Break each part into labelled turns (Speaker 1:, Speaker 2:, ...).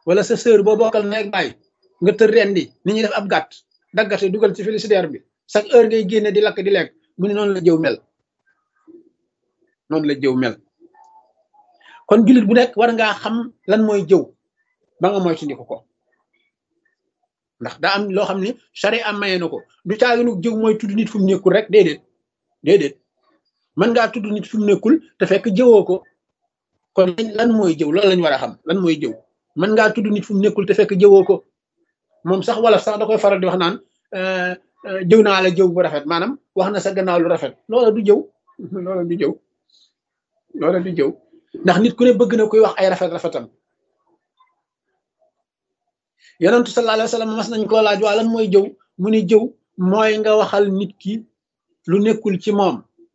Speaker 1: wala sa sœur boo bokkal nekk bàyyi nga tër rendi ni ñuy def ab gàtt daggate dugal ci frigidaire bi chaque heure ngay génne di lakk di lekk mu ne noonu la jëw mel noonu la jëw mel kon jullit bu nekk war ngaa xam lan mooy jëw ba nga moytandiku ko ndax daa am loo xam ni sari am maye na ko du caaginu jëw mooy tudd nit fu mu nekkul rek déedéet déedéet mën ngaa tudd nit fu mu nekkul te fekk jëwoo ko kon lan mooy jëw loolu lañ war a xam lan mooy jëw mën ngaa tudd nit fu mu nekkul te fekk jëwoo ko moom sax wala sax da koy faral di wax naan jëw naa la jëw bu rafet maanaam wax na sa gannaaw lu rafet loola du jëw loola du jëw loola du jëw ndax nit ku ne bëgg na koy wax ay rafet rafetam yonentu sallallahu alayhi wa sallam mas nañ koo laaj waa lan mooy jëw mu ni jëw mooy nga waxal nit ki lu nekkul ci moom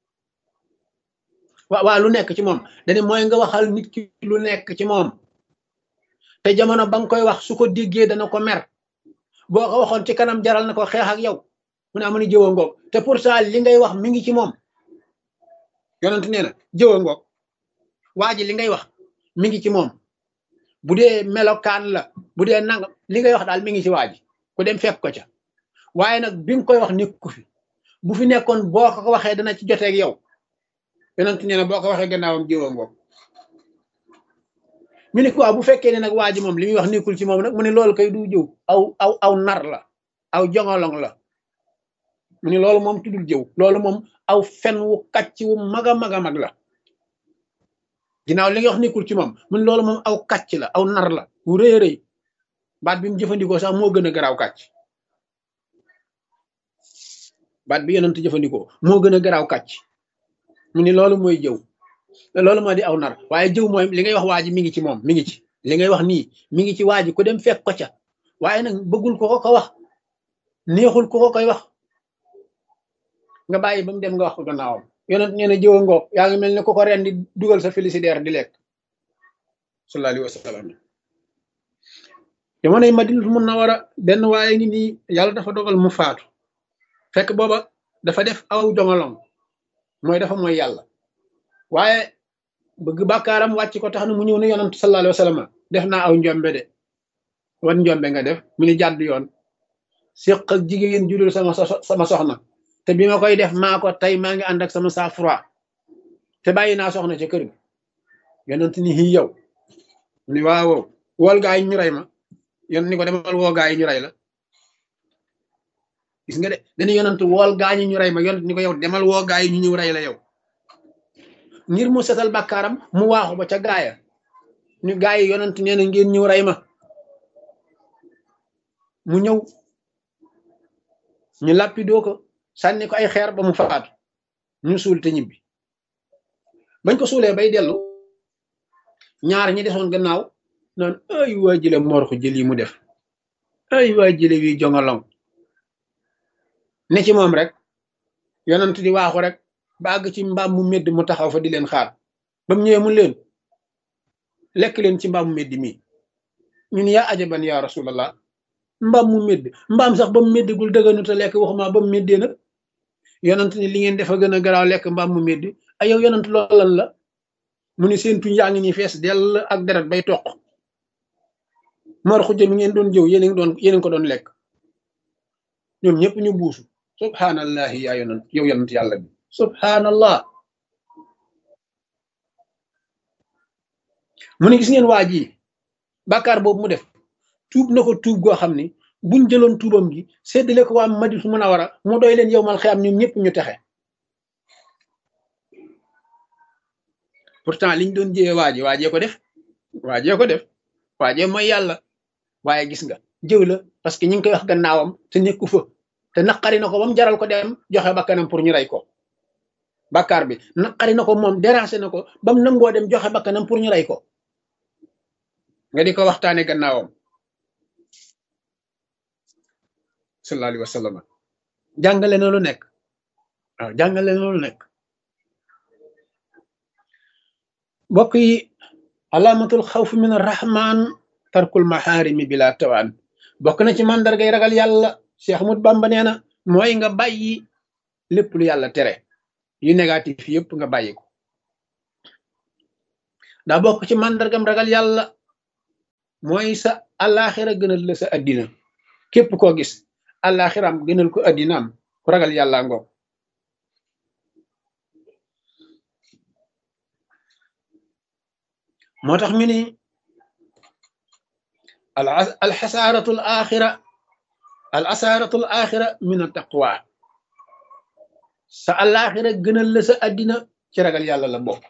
Speaker 1: waa waa lu nekk ci moom dane mooy nga waxal nit ki lu nekk ci moom te jamono ba nga koy wax su ko déggee dana ko mer boo ko waxoon ci kanam jaral na ko xeex ak yow mu ne amu ni jëwa ngoog te pourtant li ngay wax mi ngi ci moom yonent nee na jëwa ngoog waa ji li ngay wax mi ngi ci moom bu dee melokaan la bu dee nangam li ngay wax daal mi ngi ci waa ji ku dem fekk ko ca waaye nag bi nga koy wax nekku fi bu fi nekkoon boo ko waxee dana ci joteeg yow yonent nee na boo ko waxee gannaawam jëwa ngoog ñu ne quoi bu fekkee ne nag waa ji moom li muy wax nekkul ci moom nag mu ne loolu kay du jëw aw aw aw nar la aw jongolong la mu ne loolu moom tuddul jëw loolu moom aw fen wu kàcc wu mag a mag a mag la ginnaaw li nga wax nekkul ci moom mu ne loolu moom aw kàcc la aw nar la wu rëy a rëy baat bi mu jëfandikoo sax moo gën a garaaw kàcc baat bi yonent jëfandikoo moo gën a garaaw kàcc mu ne loolu mooy jëw loolu moo di aw nar waaye jëw mooy li ngay wax waa ji mi ngi ci moom mi ngi ci li ngay wax nii mi ngi ci waa ji ku dem fekk ko ca waaye nag bëggul ko ko ko wax neexul ko ko koy wax nga bàyyi ba mu dem nga wax ko gannaawam yonent nee na jëwa ngoog yaa ngi mel ne ko ko ren di dugal sa félicitaire di lekk sallallahu alayhi wa sallam jamonoy Madinatul Munawwara benn waaye ngi nii yàlla dafa dogal mu faatu fekk booba dafa def aw jongalong mooy dafa mooy yàlla waaye bëgg bàkkaaram wàcc ko tax na mu ñëw ne yonent sallallahu alayhi wa sallam def naa aw njombe de wan njombe nga def mu ni jàdd yoon séq ak jigéen judul sama sama soxna te bi ma koy def maa ko tey maa ngi ànd ak sama saa froid te bàyyi naa soxna ca kër gi yonent ni xii yow ni waaw wool gaa yi ñu rey ma yon ni ko demal woo gaa yi ñu rey la gis nga de dañu yonent wool gaa ñi ñu rey ma yonent ni ko yow demal woo gaa yi ñu ñëw rey la yow ngir mu setal bàkkaaram mu waaxu ba ca gaaya ñu gaa yi yonent nee na ngeen ñëw rey ma mu ñëw ñu làppidoo ko sànni ko ay xeer ba mu faatu ñu suul te ñibbi bañ ko suulee bay dellu ñaar ñi desoon gannaaw naan ay waa jële morxu jël yi mu def ay waa jële wi jongalong ne ci moom rek yonent di waaxu rek ba àgg ci mbaam mu medd mu taxaw fa di leen xaar ba mu ñëwee mu leen lekk leen ci mbaam mu medd mii ñun yaa ajaban yaa rasulallah mbaam mu medd mbaam sax ba mu meddagul dëgganu te lekk waxuma ba mu meddee nag yonent ni li ngeen defa gën a garaaw lekk mbaam mu medd ay yow yonent loolan la mu ni seen tuñ yaa ngi nii fees dell ak deret bay toq mor xujja mi ngeen doon jëw yéen ngi doon yéen ko doon lekk ñoom ñëpp ñu buusu subhanallahi yaa yonent yow yonent yàlla bi subhanallah mu ne gis ngeen waa ji bàkkaar boobu mu def tuub na ko tuub goo xam ni buñ jëloon tuubam gi séddale ko waa Madina Munawara mu doy leen yow mal xiyam ñoom ñëpp ñu texe pourtant liñ doon jëwee waaji waajee ko def waajee ko def waajee mooy yàlla waaye gis nga jëw la parce que ñi ngi koy wax gannaawam te nekku fa te naqari na ko ba mu jaral ko dem joxe bakkanam pour ñu rey ko bàkkaar bi naqari na ko moom déranger na ko ba mu nangoo dem joxe bakkanam pour ñu rey ko nga di ko waxtaane gannaawam sallallahu alayhi wa sallam jàngale na lu nekk waaw jàngale na lu nekk mbokk yi alaamatul xawf min arrahman tarkul maxaarimi bila tawaan bokk na ci mandargay ragal yàlla Cheikh Ahmad Bamba nee na mooy nga bàyyi lépp lu yàlla tere yu négatif yëpp nga bàyyi ko daa bokk ci mandargam ragal yàlla mooy sa àllaaxira gënal la sa addina képp koo gis àllaaxiraam gënal ko addinaam ku ragal yàlla ngoog moo tax ñu ni al alxasaaratu al axira al asaaratu al axira min a taqwa sa àllaaxira gënal la sa addina ci ragal yàlla la bokk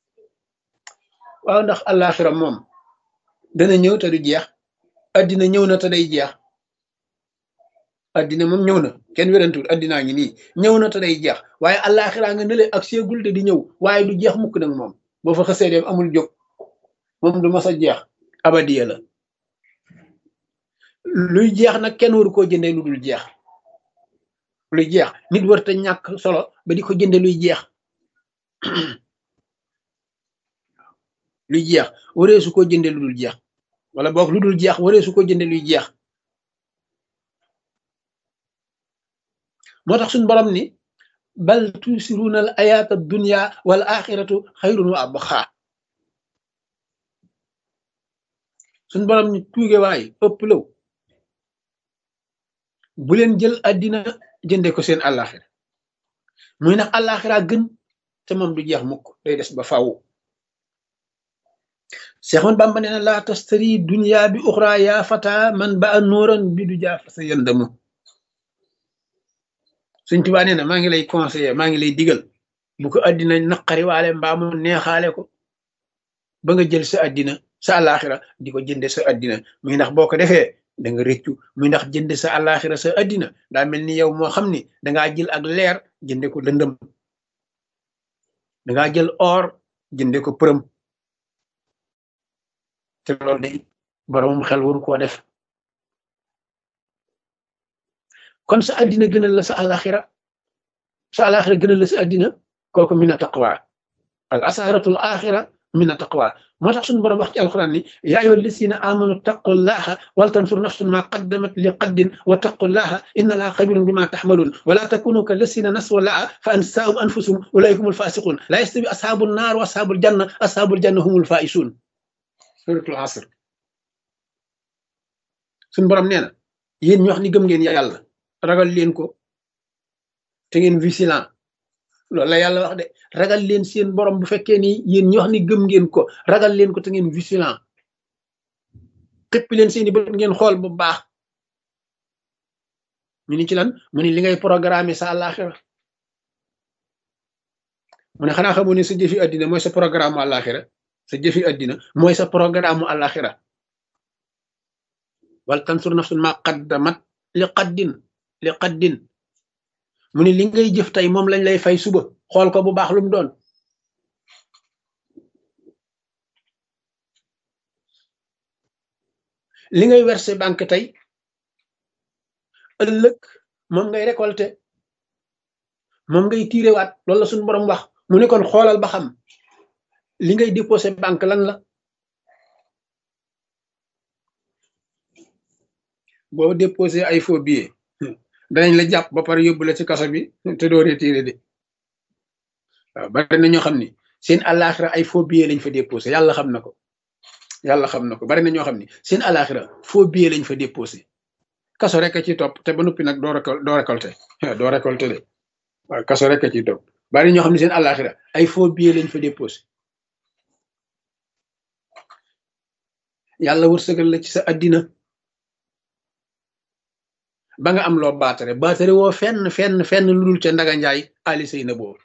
Speaker 1: waaw ndax àllaaxira moom dana ñëw te du jeex addina ñëw na te day jeex addina moom ñëw na kenn wérantuwul addinaa ngi nii ñëw na te day jeex waaye àllaaxiraa nga nële ak seegul te di ñëw waaye du jeex mukk nag moom boo fa xësee dem amul jóg moom du mas a jeex abadiya la luy jeex nag kenn waru koo jëndee lu dul jeex luy jeex nit war te ñàkk solo ba di ko jënde luy jeex luy jeex waree su ko jënde lu dul jeex wala boog lu dul jeex waree su ko jënde luy jeex moo tax suñ borom ni bal tusiruuna al ayaata dunya wal axiratu xayrun wa abqa suñ borom ni tuuge waay ëpp law bu leen jël àddina jënde ko seen àllaaxira muy nag àllaaxira gën te moom du jeex mukk day des ba faaw Seexoon Bàmba nee na laa tastari dunya bi uxra yaa fata man ba a nóoran bi du jaa fa sa yëndamu Sëñ Tuubaa nee na maa ngi lay conseiller maa ngi lay digal bu ko àddina naqari waale mbaa mu neexaale ko ba nga jël sa àddina sa àllaaxira di ko jënde sa àddina muy ndax boo ko defee da nga rëccu muy ndax jënde sa àllaaxira sa àddina daa mel ni yow moo xam ni dangaa jël ak leer jënde ko lëndëm dangaa jël or jënde ko përëm te loolu day boromum xel waru koo def kon sa àddina gënal la sa àllaaxira sa àllaaxira gënal la sa àddina kooku mina taqwa al asaaratul axira mina taqwa moo tax suñu borom wax ci alquran ni yaa ayyuha alladina amanu taqullaha wal tansur nafsun ma qaddamat li qaddin wa taqullaha inna allaha xabirun bima taxmalun wala takunu ka lasina naswa laa fa ansaahum anfusum ulaika humul fasiqun la yastawi ashabu nnaar wa ashabul janna ashabul janna humul faisun suratul asr suñu borom nee na yéen ñu wax ni gëm ngeen yàlla ragal leen ko te ngeen vigilant loolu la yàlla wax de ragal leen seen borom bu fekkee ni yéen ñi wax ni gëm ngeen ko ragal leen ko te ngeen vigilant xëppi leen seeni bët ngeen xool bu baax ñu ni ci lan mu ni li ngay programme sa àllaaxira mu ne xanaa xamoo ne sa jëfi àddina mooy sa programme mu àllaaxira sa jëfi àddina mooy sa programme mu àllaaxira wal tansur nafsun ma qaddamat li qaddin li qaddin mu ne li ngay jëf tey moom lañ lay fay suba xool ko bu baax lu mu doon li ngay verser banque tey ëllëg moom ngay récolter moom ngay tiirewaat loolu la suñu borom wax mu ne kon xoolal ba xam li ngay déposer banque lan la boo déposer ay faux billets danañ la jàpp ba pare yóbbu la ci kaso bi te doo retiré de waaw bari na ñoo xam ni seen àllaaxira ay faux billets lañ fa déposé yàlla xam na ko yàlla xam na ko bari na ñoo xam ni seen àllaaxira faux billets lañ fa déposé kaso rek a ci topp te ba noppi nag doo récol doo récolté doo récolté de waaw kaso rek a ci topp bari ñoo xam ni seen àllaaxira ay faux billets lañ fa déposé yàlla wërsëgal la ci sa addina ba nga am loo baatare baatare woo fenn fenn fenn lu dul ca ndaga njaay ali say na boobu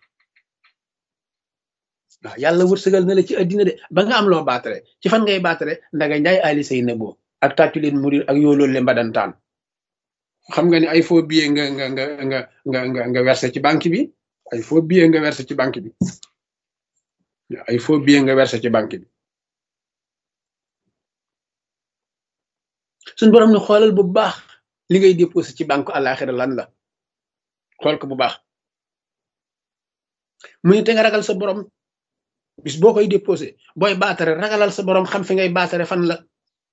Speaker 1: waaw yàlla wërsëgal na la ci addina de ba nga am loo baatare ci fan ngay baatare ndaga njaay ali say na boobu ak tàccu leen murir ak yoo loolu le mbadantaan xam nga ni ay faux billet nga nga nga nga nga nga nga versé ci banque bi ay faux billet nga versé ci banque bi ay faux billet nga versé ci banque bi suñ borom ne xoolal bu baax li ngay déposé ci banque àllaaxira lan la xool ko bu baax mu ne te nga ragal sa borom bis boo koy déposé booy baatare ragalal sa borom xam fi ngay baatare fan la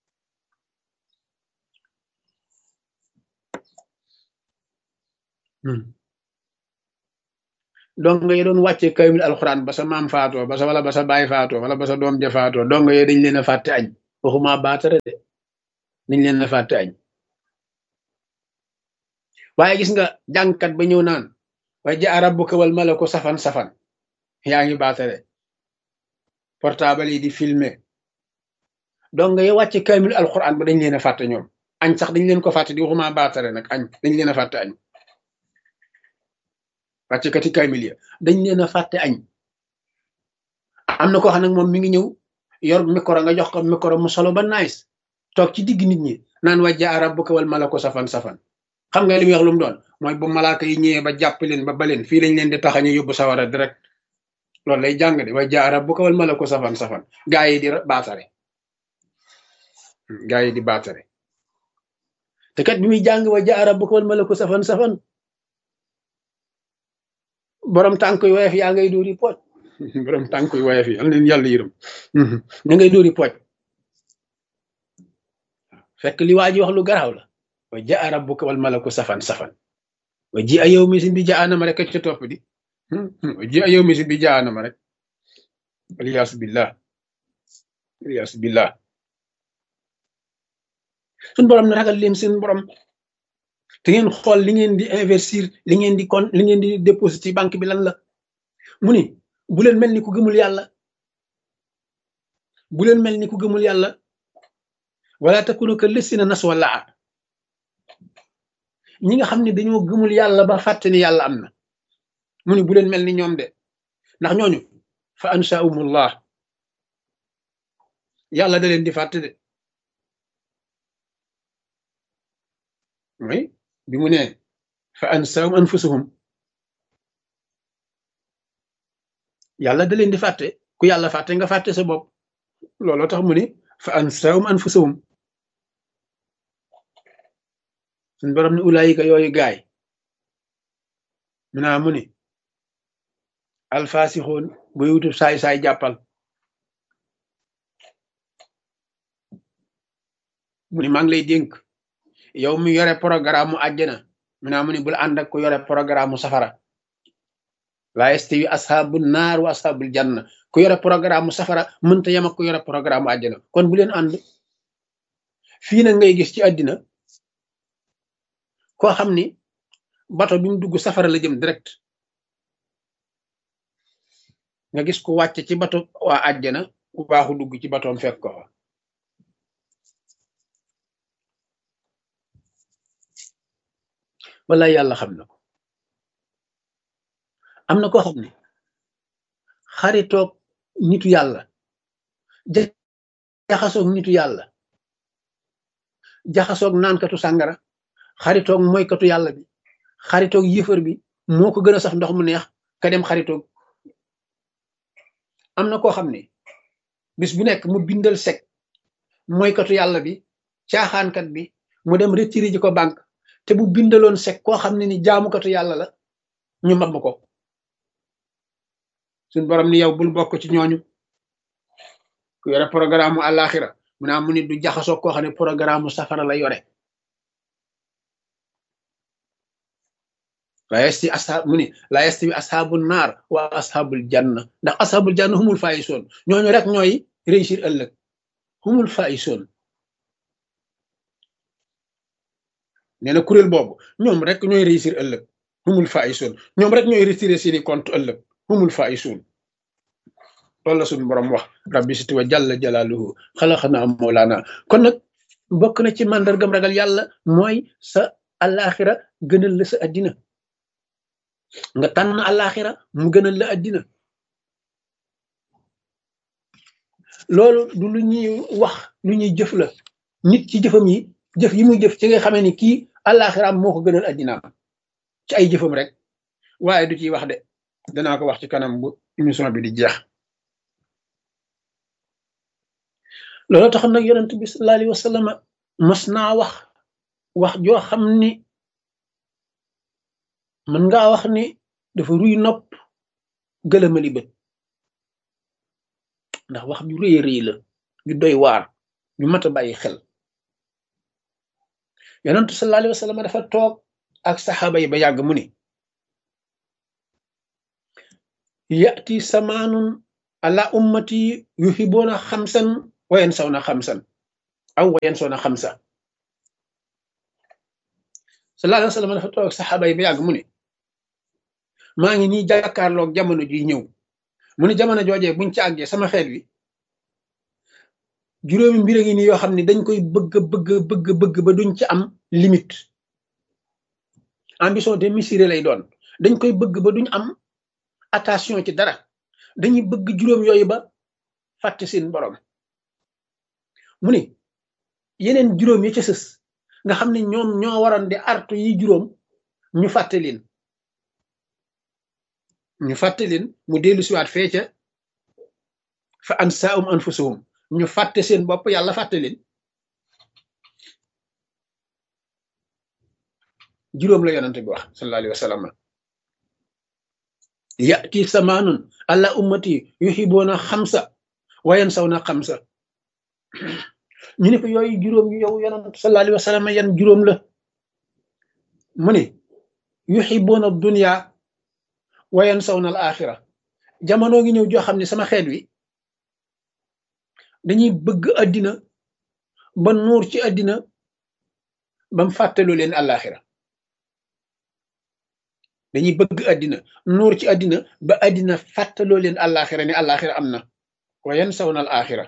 Speaker 1: donc nga doon wàccee kaymil alxuraan ba sa maam faatoo ba sa wala ba sa baay faatoo wala ba sa doom ja faatoo donc yooyu dañ leen a fàtte añ waxuma baatare de dañ leen a fàtte añ waaye gis nga jàngkat ba ñëw naan wa jaa rabbuka wal malaku safan safan yaa ngi baatare portable yi di filmer donc nga wàcce kaamil alquran ba dañ leen a fàtte ñoom añ sax dañ leen ko fàtte di waxuma baatare nag añ dañ leen a fàtte añ wàcce kati kaamil ya dañ leen a fàtte añ am na koo xam nag moom mi ngi ñëw yor micro nga jox ko micro mu solo ba nice toog ci digg nit ñi naan wa jaa rabbuka wal malaku safan safan xam nga li muy wax lu mu doon mooy bu malaaka yi ñëwee ba jàpp leen ba baleen fii lañ leen di taxañu yóbbu sawara direct loolu lay jàng de wa jaa rabbuka wal malaku safan safan gaa yi di baatare gaa yi di baatare te kat bi muy jàng wa jaa rabbuka wal malaku safan safan borom tànk yu woyof yaa ngay dóori pooj borom tànk yu woyof yi am leen yàlla yërëm ña ngay dóori pooj fekk li waa ji wax lu garaaw la wa jaa rabbuka wal malaku safan safan wa ji a yow misin bi jaanama rek ca topp di wa ji a yow misin bi jaanama rek aliyaasu billah aliyaasu billah suñ borom ne ragal leen seen borom te ngeen xool li ngeen di investir li ngeen di kon li ngeen di déposit ci banque bi lan la mu ni bu leen mel ni ku gëmul yàlla bu leen mel ni ku gëmul yàlla wala takunu ka lësina nas wala ñi nga xam ne dañoo gëmul yàlla ba fàtte ni yàlla am na mu ni bu leen mel ni ñoom de ndax ñooñu fa ansaumullah yàlla da leen di fàtte de oui bi mu ne fa ansaum anfusahum yàlla da leen di fàtte ku yàlla fàtte nga fàtte sa bopp looloo tax mu ni fa ansaum anfusahum suñ borom ne ulaayika yooyu gaay mu naa mu ni alfaasixoon buy wutub saay-saay jàppal mu ni maa ngi lay dénk yow mi yore programme mu àjjana mu naa mu ni bul ànd ak ku yore programme mu safara laa yastawi asxaabu naar wa asxaabul janna ku yore programme mu safara mënta yem ak ku yore programme mu àjjana kon bu leen ànd fii nag ngay gis ci àddina koo xam ni bato bi mu dugg safara la jëm direct nga gis ku wàcc ci bato waa àjjana ku baaxu dugg ci batoom fekk ko fa wala yàlla xam na ko am na koo xam ne xaritoog nitu yàlla jaxasoog nitu yàlla jaxasoog naankatu sàngara xaritoog moykatu yàlla bi xaritoog yëfër bi moo ko gën a sax ndox mu neex ka dem xaritoog am na koo xam ne bis bu nekk mu bindal sec moykatu yàlla bi caaxaankat bi mu dem retiré ji ko banque te bu bindaloon sec koo xam ne ni jaamukatu yàlla la ñu mab ko suñ borom ni yow bul bokk ci ñooñu ku yore programme mu àllaaxira mu naa mu ni du jaxasoo koo xam ne programme mu safara la yore la yasti ashaab mu ni la yastawi ashaabul naar wa ashaabul janna ndax ashaabul janna humul faayisoon ñooñu rek ñooy réussir ëllëg humul faayisoon nee na kuréel boobu ñoom rek ñooy réussir ëllëg humul faayisoon ñoom rek ñooy retiré seeni compte ëllëg humul faayisoon loolu la suñu borom wax rabbi siti wa jalla jalaaluhu xalaxanaa moolaana kon nag bokk na ci màndargam ragal yàlla mooy sa alaxira gënal la sa addina nga tànn alaxira mu gënal la addina loolu du lu ñuy wax lu ñuy jëf la nit ci jëfam yi jëf yi muy jëf ci nga xamee ni kii alaxiraam moo ko gënal addinaam ci ay jëfam rek waaye du ciy wax de danaa ko wax ci kanam bu émission bi di jeex loolu tax nag yonent bi sallallahu alayhi wa sallam mas naa wax wax joo xam ni mën ngaa wax ni dafa ruy nopp gëlëmali bët ndax wax ju rëy rëy la ju doy waar ju mat a bàyyi xel yonent sallallahu alayhi wa sallam dafa toog ak saxaaba yi ba yàgg mu ni yati samaanun ala ummati yuhibuuna xamsan wayen saw na xamsan aw wayen saw na xamsa sallallahu alayhi wa sallam dafa toog saxaaba yi ba yàgg mu ne maa ngi nii jàkkaarloog jamono ji ñëw mu ne jamono joojee buñ ci àggee sama xeet wi juróomi mbir a ngi nii yoo xam ne dañ koy bëgg bëgg bëgg bëgg ba duñ ci am limite ambition démesurée lay doon dañ koy bëgg ba duñ am attention ci dara dañuy bëgg juróom yooyu ba fàtte seen borom mu ne yeneen juróom yi ca sës nga xam ne ñoom ñoo waroon di artu yi juróom ñu fàtte leen ñu fàtte leen mu dellu siwaat fee ca fa ansaahum anfusahum ñu fàtte seen bopp yàlla fàtte leen juróom la yonante bi wax sallallahu alayhi wa sallam yati samaanun alla ummati yuhibuuna xamsa wayan saw na xamsa ñu ne ko yooyu juróom yu yow yonant sallallahu alayhi wa sallam yan juróom la mu ne yuhibuuna dunya wayan saw na al axira jamono ngi ñëw joo xam ne sama xeet wi dañuy bëgg àddina ba nuur ci àddina bam fàttaloo leen àllaaxira dañuy bëgg àddina nuur ci àddina ba àddina fàttaloo leen àllaaxira ne àllaaxira am na wa yansawna al axira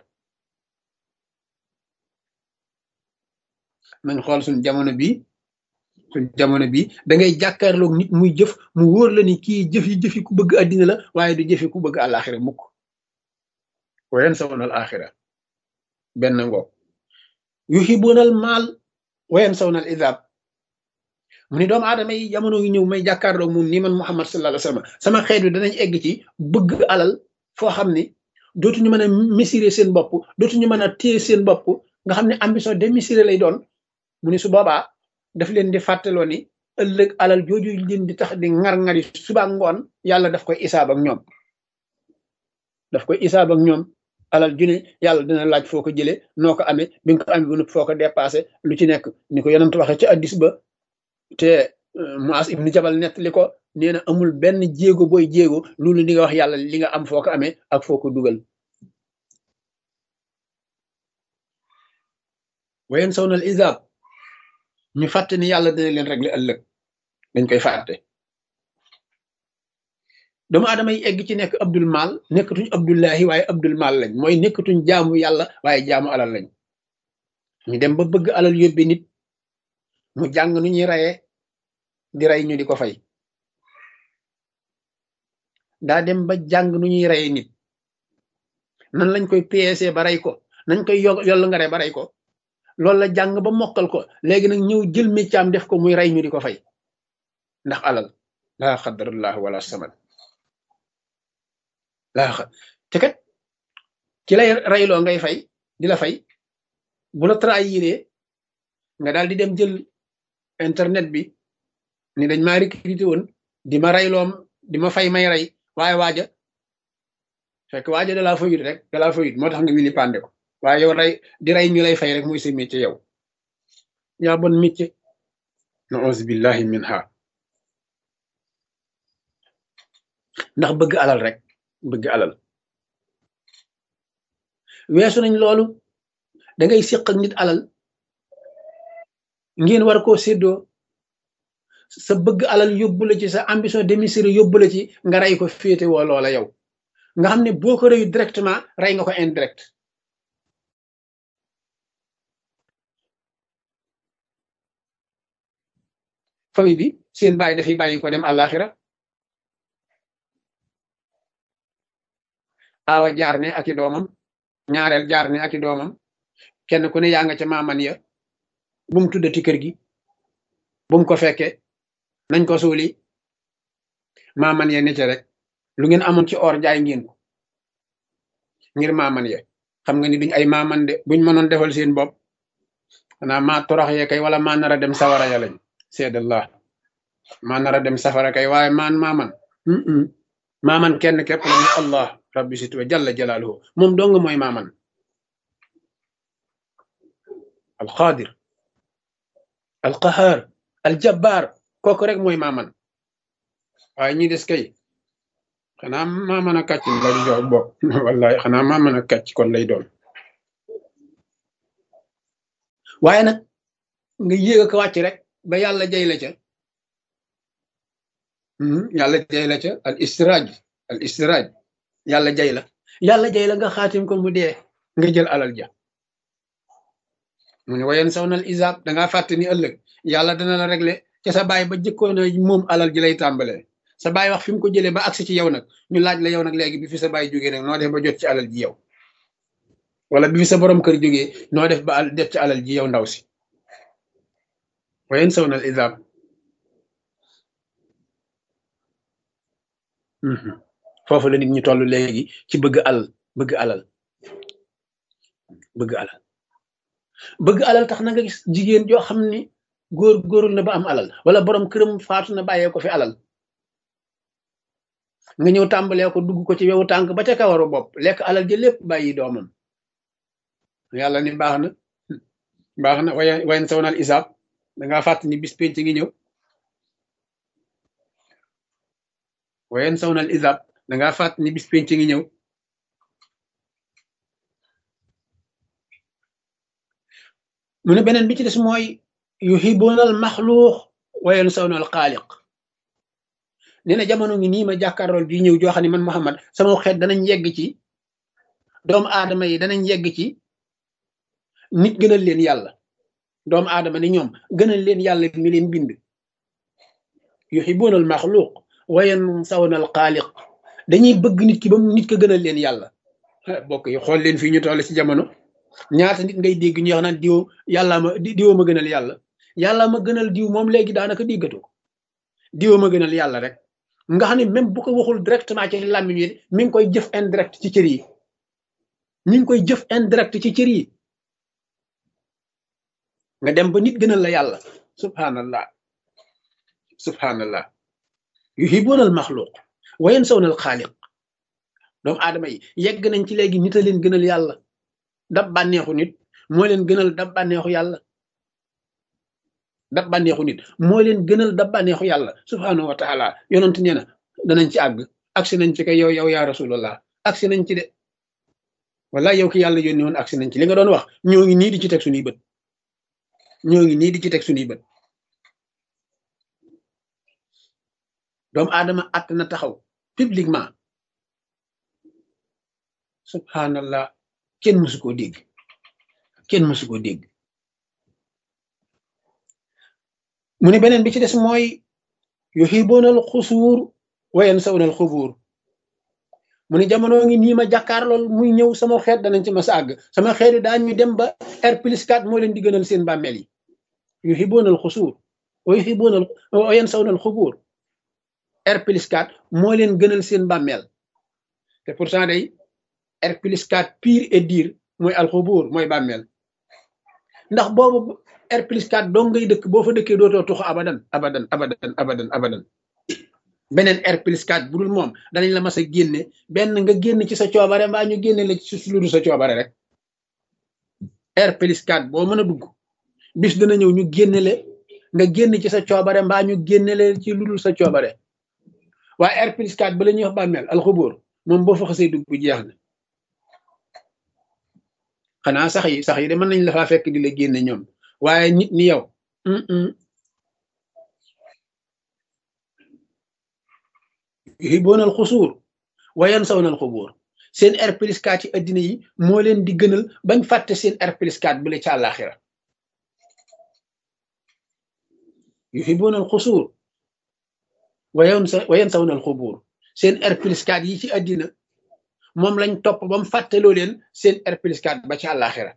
Speaker 1: nañ xool suñ jamono bi suñ jamono bi da ngay jàkkaarloog nit muy jëf mu wóor la ni kii jëf yi jëfi ku bëgg àddina la waaye du jëfi ku bëgg àllaaxira mukk wa yansawna al axira benn ngoog yuhibuuna al maal wa yansawna al idaab mu ni doomu aadama yi jamono yi ñëw may jàkkaarloog moom nii man Muhammad sallallahu alayhi wa sallam sama xeet wi danañ egg ci bëgg alal foo xam ni dootuñu mën a mesurer seen bopp dootuñu mën a téye seen bopp nga xam ne ambition démesurée lay doon mu ni su boobaa daf leen di fàttaloo ni ëllëg alal jooju leen di tax di ŋar-ŋari suba ngoon yàlla daf koy isaab ak ñoom daf koy isaab ak ñoom alal ju ne yàlla dina laaj foo ko jëlee noo ko amee bi nga ko amee ba noppi foo ko dépassé lu ci nekk ni ko yonent waxee ci addis ba te Muas ibnu Jabal nettali ko nee na amul benn jéego booy jéego loolu li nga wax yàlla li nga am foo ko amee ak foo ko dugal wayen saw nal isaab ñu fàtte ni yàlla dina leen régler ëllëg dañ koy fàtte doomu aadama yi egg ci nekk abdul mal nekkatuñ abdullahi waaye abdul mal lañ mooy nekkatuñ jaamu yàlla waaye jaamu alal lañ ñu dem ba bëgg alal yóbbi nit mu jàng nu ñuy rayee di rey ñu di ko fay daa dem ba jàng nu ñuy reyee nit nan lañ koy peese ba rey ko nañ koy yo yoll nga re ba rey ko loolu la jàng ba mokkal ko léegi nag ñëw jël méccaam def ko muy rey ñu di ko fay ndax alal laa xadarallah wala saman laa xa te kat ci lay reyloo ngay fay di la fay bu la trahiré nga daal di dem jël internet bi ni dañ maa recruté woon di ma reyloom di ma fay may rey waaye waaja fekk waaja dalaa fayut rek dalaa fayut moo tax nga wili pande ko waaye yow rey di rey ñu lay fay rek muy sa métier yow yaa bon métier na auzu billahi min ha ndax bëgg alal rek bëgg alal weesu nañ loolu da ngay séq ak nit alal ngeen war koo séddoo sa bëgg alal yóbbu la ci sa ambition démesurée yóbbu la ci nga rey ko féete woo loola yow nga xam ne boo ko reyu directement rey nga ko indirect famille bi seen bàyyi dafay bàyyi ko dem àllaaxira aawa jaar ne ak i doomam ñaareel jaar ne ak i doomam kenn ku ne yaa nga ca maaman ya bu mu tuddati kër gi bu mu ko fekke nañ ko suuli maaman ya ne ca rek lu ngeen amoon ci or jaay ngeen ko ngir maaman ya xam nga ni duñ ay maaman de buñ mënoon defal seen bopp xanaa maa torox ye kay wala maa nar a dem sawara ya lañ seedallah maa nar a dem safara kay waaye maan maaman maaman kenn képp la allah rabbi sit wa jalla jalaaluhu moom dong mooy maaman alqaadir alqahaar aljabbaar kooku rek mooy maaman waaye ñi des kay xanaa maaman a kàcc lay jox bopp wallahi xanaa maaman a kàcc kon lay doon waaye nag nga yéeg ko wàcc rek ba yàlla jay la ca yàlla jay la ca al istiraaj al istiraaj yàlla jay la yàlla jay la nga xaatim ko mu dee nga jël alal ja mu ne wayen saw nal isaab dangaa fàtte ni ëllëg yàlla dana la régler ca sa baay ba jëkkoon a moom alal ji lay tàmbalee sa baay wax fi mu ko jëlee ba agsi ci yow nag ñu laaj la yow nag léegi bi fi sa baay jógee nag noo def ba jot ci alal ji yow wala bi fi sa borom kër jógee noo def ba def ci alal ji yow ndaw si wayen saw nal isaab foofu la nit ñi toll léegi ci bëgg alal bëgg alal bëgg alal bëgg alal tax na nga gis jigéen joo xam ni góor góorul na ba am alal wala borom këram faatu na bàyyee ko fi alal nga ñëw tàmbalee ko dugg ko ci wewu tànk ba ca kawaru bopp lekk alal ji lépp bàyyi doomam yàlla ni baax na baax na way wayen sawnal isaab dangaa fàtt ni bis penc ngi ñëw wayen sawnal isaab dangaa fàtt ni bis penc ngi ñëw mu ne beneen bi ci des mooy yuhibuunal maxluux wayen sawnal xaaliq nee na jamono ngi nii ma jàkkaarlool di ñëw joo xam ne man Muhammad sama xeet danañ yegg ci doomu aadama yi danañ yegg ci nit gënal leen yàlla doomu aadama ni ñoom gënal leen yàlla mi leen bind yuhibuunal maxluuq wayen sawnal xaaliq dañuy bëgg nit ki ba nit ko gënal leen yàlla bokk yi xool leen fii ñu toll ci jamono ñaata nit ngay dégg ñu wax naan diw yàllaa ma diwoo ma gënal yàlla yàllaa ma gënal diw moom léegi daanaka déggatu ko diwoo ma gënal yàlla rek nga xam ne même bu ko waxul directement ci làmmiñ yi mi ngi koy jëf indirect ci cër yi mi ngi koy jëf indirect ci cër yi nga dem ba nit gënal la yàlla subhanallah subhanallah yuhibuuna al maxluq wa yansawna al xaaliq doomu aadama yi yegg nañ ci léegi nit a leen gënal yàlla dab bànneexu nit moo leen gënal dab bànneexu yàlla dab bànneexu nit moo leen gënal dab bànneexu yàlla subhanahu wa taala yonent nee na danañ ci àgg agsi nañ ci kay yow yow yaa rasulallah agsi nañ ci de wala yow ki yàlla yónni woon agsi nañ ci li nga doon wax ñoo ngi nii di ci teg suñuy bët ñoo ngi nii di ci teg suñuy bët doomu aadama att na taxaw publiquement subhanallah kenn mësu koo dégg kenn mësu koo dégg mu ne beneen bi ci des mooy yuhibuuna al xusuur wa yansawna al xubuur mu ne jamono ngi nii ma jàkkaar lool muy ñëw sama xeet danañ ci ma sa àgg sama xeet yi daañu dem ba R plus 4 moo leen di gënal seen bàmmeel yi yuhibuuna al xusuur wa yuhibuuna wa yansawna al xubuur R plus 4 moo leen gënal seen bàmmeel te pourtant day R plus 4 pire et dire mooy alxubuur mooy bàmmeel ndax boobu R plus 4 dong ngay dëkk boo fa dëkkee dootoo tuxu abadan abadan abadan abadan abadan beneen R plus 4 bu dul moom danañ la mas a génne benn nga génn ci sa coobare mbaa ñu génne la ci lu dul sa coobare rek R plus 4 boo mën a dugg bis dana ñëw ñu génne le nga génn ci sa coobare mbaa ñu génne le ci lu dul sa coobare waaye R plus 4 ba la ñuy wax bàmmeel alxubuur moom boo fa xasee dugg jeex na xanaa sax yi sax yi de mën nañ la faa fekk di la génne ñoom waaye nit ni yow yuhibuuna al xusuur wa yansawna al xubuur seen R plus 4 ci addina yi moo leen di gënal bañ fàtte seen R plus 4 bu la ci àllaaxira yuhibuuna al xusuur wa yansawna al xubuur seen R plus 4 yi ci addina moom lañ topp ba mu fàtteloo leen seen R plus 4 ba ci àllaaxira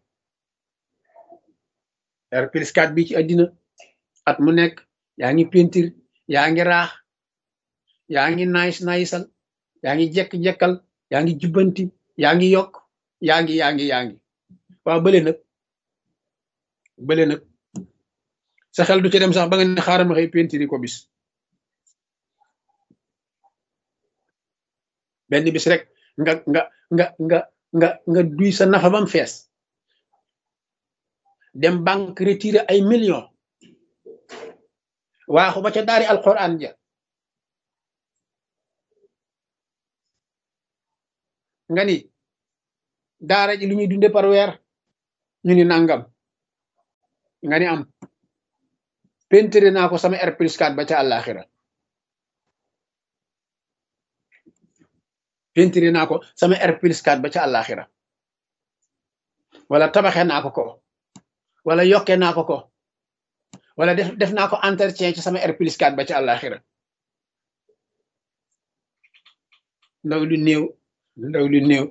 Speaker 1: R plus 4 bi ci àddina at mu nekk yaa ngi peinture yaa ngi raax yaa ngi naayis naayisal yaa ngi jekk-jekkal yaa ngi jubbanti yaa ngi yokk yaa ngi yaa ngi yaa ngi waaw bële nag bële nag sa xel du ci dem sax ba nga ne xaaral ma xëy peinture ko bis benn bis rek nga nga nga nga nga nga duy sa nafa bam fees dem banque retiré ay millions waaxu ba ca daari alquran ja nga ni daara ji lu ñuy dunde par weer ñu ni nangam nga ni am pentere naa ko sama R plus 4 ba ca àllaaxira pentere naa ko sama R plus 4 ba ca àllaaxira wala tabaxe naa ko ko wala yokke naa ko ko wala def def naa ko entretien ci sama R plus 4 ba ca àllaaxira ndaw lu néew ndaw lu néew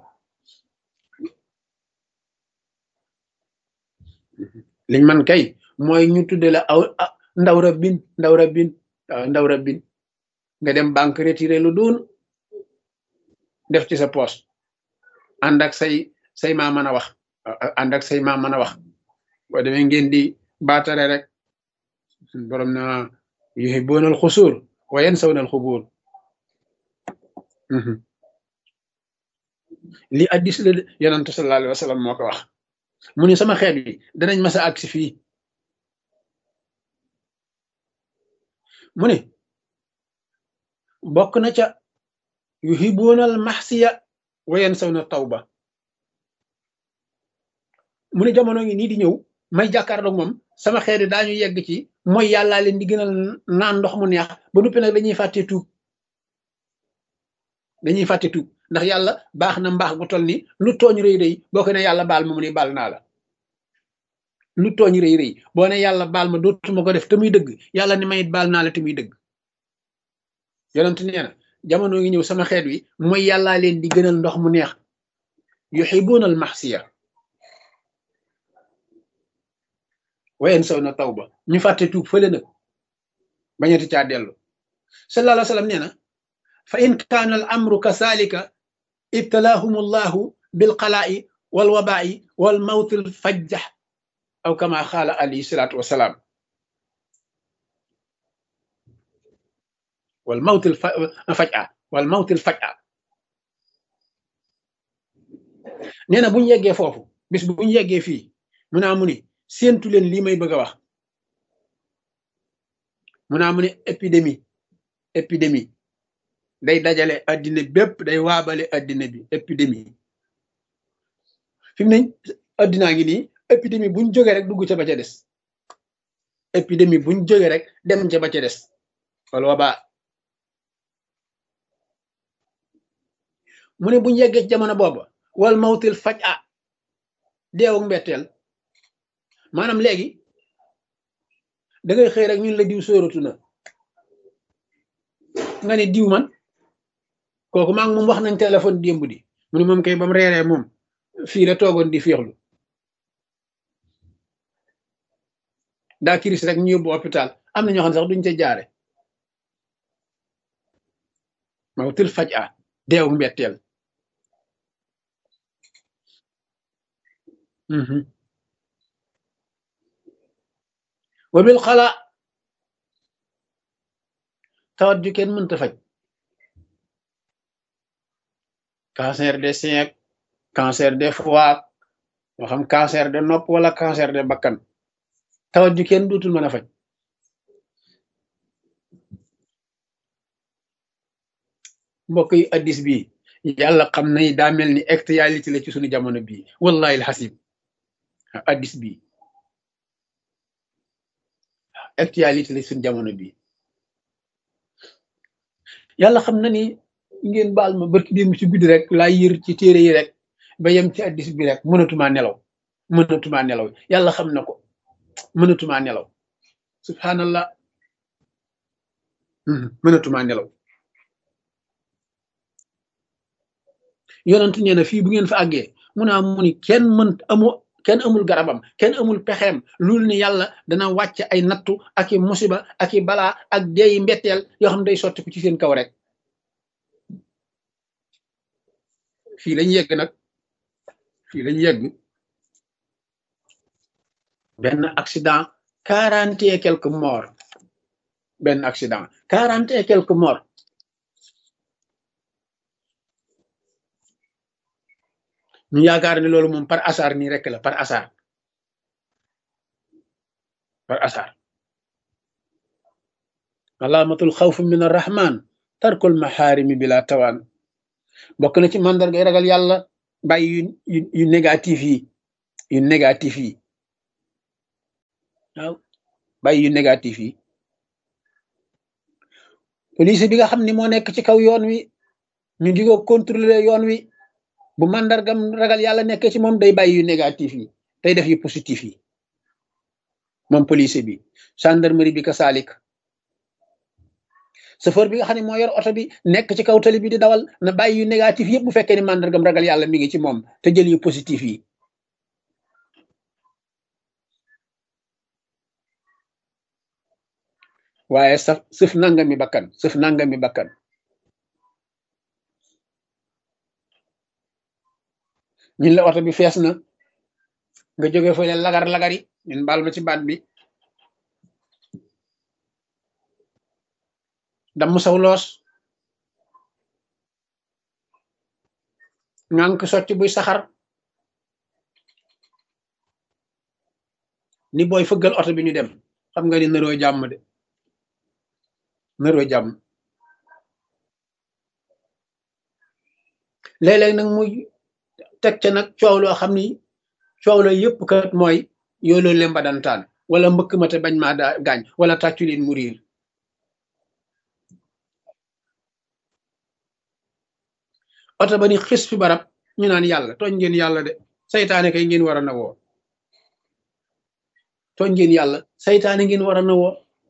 Speaker 1: liñ man kay mooy ñu tudde la aw ndaw rabbin ndaw rabbin waaw ndaw rabbin nga dem banque retiré lu duun def ci sa poche ànd ak say say maa mën a wax ànd ak say maa mën a wax boo demee ngeen di baatare rek borom na yuhibbuuna al xusuur wa yansawna al xubuur li addis la yonantu sallallahu alayhi wa sallam moo ko wax mu ni sama xeet wi danañ masa agsi fii mu ne bokk na ca yuhibuuna al maxsiya wa yansawna tawba mu ne jamono ngi nii di ñëw may jàkkaarloog moom sama xeet wi daañu yegg ci mooy yàllaa leen di gënal naan ndox mu neex ba noppi nag dañuy fàtte tuub dañuy fàtte tuub ndax yàlla baax na mbaax gu toll ni lu tooñ rëy rëy boo ko ne yàlla baal ma mu ni baal naa la lu tooñ rëy rëy boo ne yàlla baal ma dootuma ko def te muy dëgg yàlla ni mayit baal naa la te muy dëgg yonent nee na jamono ngi ñëw sama xeet wi mooy yàllaa leen di gënal ndox mu neex yuhibuuna al maxsiya wayen saw na taw ba ñu fàtte tuub fële nag bañati caa dellu sallallahu alayhi wa sallam nee na fa in kaana al amru kasalika ibtalaahum allahu bilqalaa'i walwabaa'i walmawti lfajjax aw kama qaala alayhi salaatu wasalaam walmawti lfaj'a walmawti lfaj'a nee na bu ñu yeggee foofu bis bu ñu yeggee fii mu naa mu ni séentu leen lii may bëgg a wax mu naa mu ne épidémie épidémie day dajale addina bépp day waabale addina bi épidémie fi mu ne addinaa ngi nii épidémie buñ jógee rek dugg ca ba ca des épidémie buñ jógee rek dem ca ba ca des wala wabaa mu ne buñ yeggee ci jamono booba wal mawtil faj a deewu mbetteel maanaam léegi da ngay xëy rek ñun la diw sóoratu na nga ne diw man kooku maa ngi moom wax nañ téléphone démb di mu ne moom kay ba mu reeree moom fii la toogoon di féexlu daa kiris rek ñu yóbbu hôpital am na ñoo xam ne sax duñ ca jaare mawtil faj a deewu mbetteel wa bil xala tawat ju kenn mënta faj cancer des seins cancer des foie moo xam cancer de nopp wala cancer de bakkan tawat ju kenn duutul mën a faj mbokk yi addis bi yàlla xam na daa mel ni actualité la ci sunu jamono bii wallahi alxasib addis bi actualité la suñ jamono bi yàlla xam na ni ngeen baal ma barki démb ci guddi rek laa yër ci téere yi rek ba yem ci addis bi rek mënatumaa nelaw mënatumaa nelaw yàlla xam na ko mënatumaa nelaw subhanallah mënatumaa nelaw yonent nee na fii bu ngeen fa àggee mu naa mu ni kenn mën amu kenn amul garabam kenn amul pexeem loolu ni yàlla dana wàcc ay nattu ak i musiba ak i balaa ak deeyi mbetteel yoo xam day sotti ko ci seen kaw rek fii lañ yegg nag fii lañ yegg benn accident quarante et quelques morts benn accident quarante et quelques morts ñu yaakaar ne loolu moom par hasard nii rek la par hasard par hasard alaamatul xawf min arrahman tarkul maxaarimi bila tawaan bokk na ci mandargay ragal yàlla bàyyi yu yu négatif yi yu négatif yi waaw bàyyi yu négatif yi police bi nga xam ni moo nekk ci kaw yoon wi ñu di ko contrôler yoon wi bu màndargam ragal yàlla nekkee ci moom day bàyyi yu négatif yi day def yu positif yi moom police bi gendarmerie bi ka saalik chauffeur bi nga xam ne moo yor oto bi nekk ci kaw tali bi di dawal na bàyyi yu négatif yëpp bu fekkee ni màndargam ragal yàlla mi ngi ci moom te jël yu positif yi waaye saf sëf nangami bakkan sëf nangami bakkan ñun la oto bi fees na nga jóge fële lagar lagari ñun baal ma ci baat bi damm saw loos ngànk socc buy saxar ni booy fëggal oto bi ñu dem xam nga ni naroo jàmm de naroo jàmm léeg-léeg nag muy teg ca nag coow loo xam ni coow la yëpp kat mooy yooloo lemba dantaan wala mbëkk ma te bañ maa daa gaañ wala tàccu leen mu riir oto ba ni xis fi barab ñu naan yàlla tooñ ngeen yàlla de saytaane kay ngeen war a nawoo tooñ ngeen yàlla saytaane ngeen war a nawoo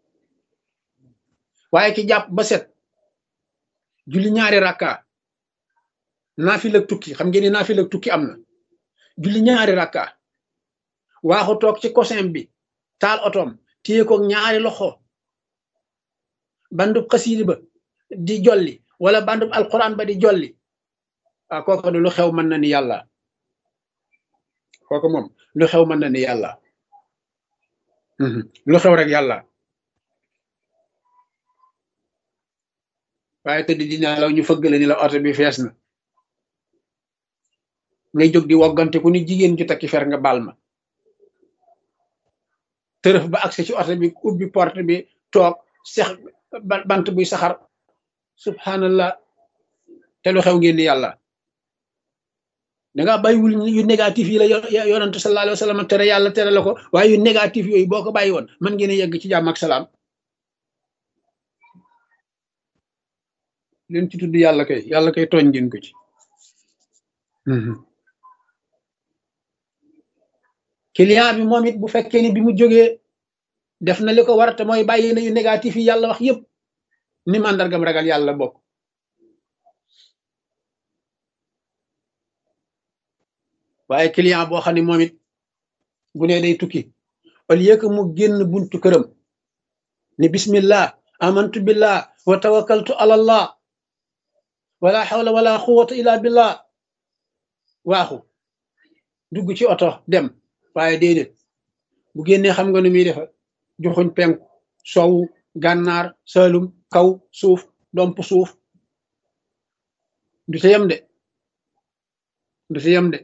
Speaker 1: waaye ki jàpp ba set julli ñaari rakka naafila tukki xam ngeen ni naafila tukki am na julli ñaari rakka waaxu toog ci cosin bi taal otoom téye ko ñaari loxo bandub xasiidi ba di jolli wala bandub alquran ba di jolli ah kooku lu xew mën na ni yàlla kooku moom lu xew mën na ni yàlla lu xew rek yàlla waaye tëdd di nelaw ñu fëgg la ni la oto bi fees na ngay jóg di woggante ku ni jigéen ju takki fer nga baal ma tërëf ba agsi ci oto bi ubbi porte bi toog sex bant buy saxar subhanallah te lu xew ngeen ni yàlla danga bàyyiwul yu négatif yi la yonante sallallahu alayhi wa sallam tere yàlla tere la ko waaye yu négatif yooyu boo ko bàyyi woon mën ngeen a yegg ci jàmm ak salaam leen ci tudd yàlla kay yàlla kay tooñ ngeen ko ci client bi moom it bu fekkee ni bi mu jógee def na li ko war te mooy bàyyi na yu négatif yi yàlla wax yépp ni màndargam ragal yàlla bokk waaye client boo xam ne moom it bu ne day tukki au lieu que mu génn buntu këram ni bismillah amantu billah wa tawakkaltu ala allah wala hawla wala quwwata illa billah waaxu dugg ci oto dem waaye déedéet bu génnee xam nga nu muy defa joxuñ penku sowu gànnaar salum kaw suuf domp suuf du ca yem de du ca yem de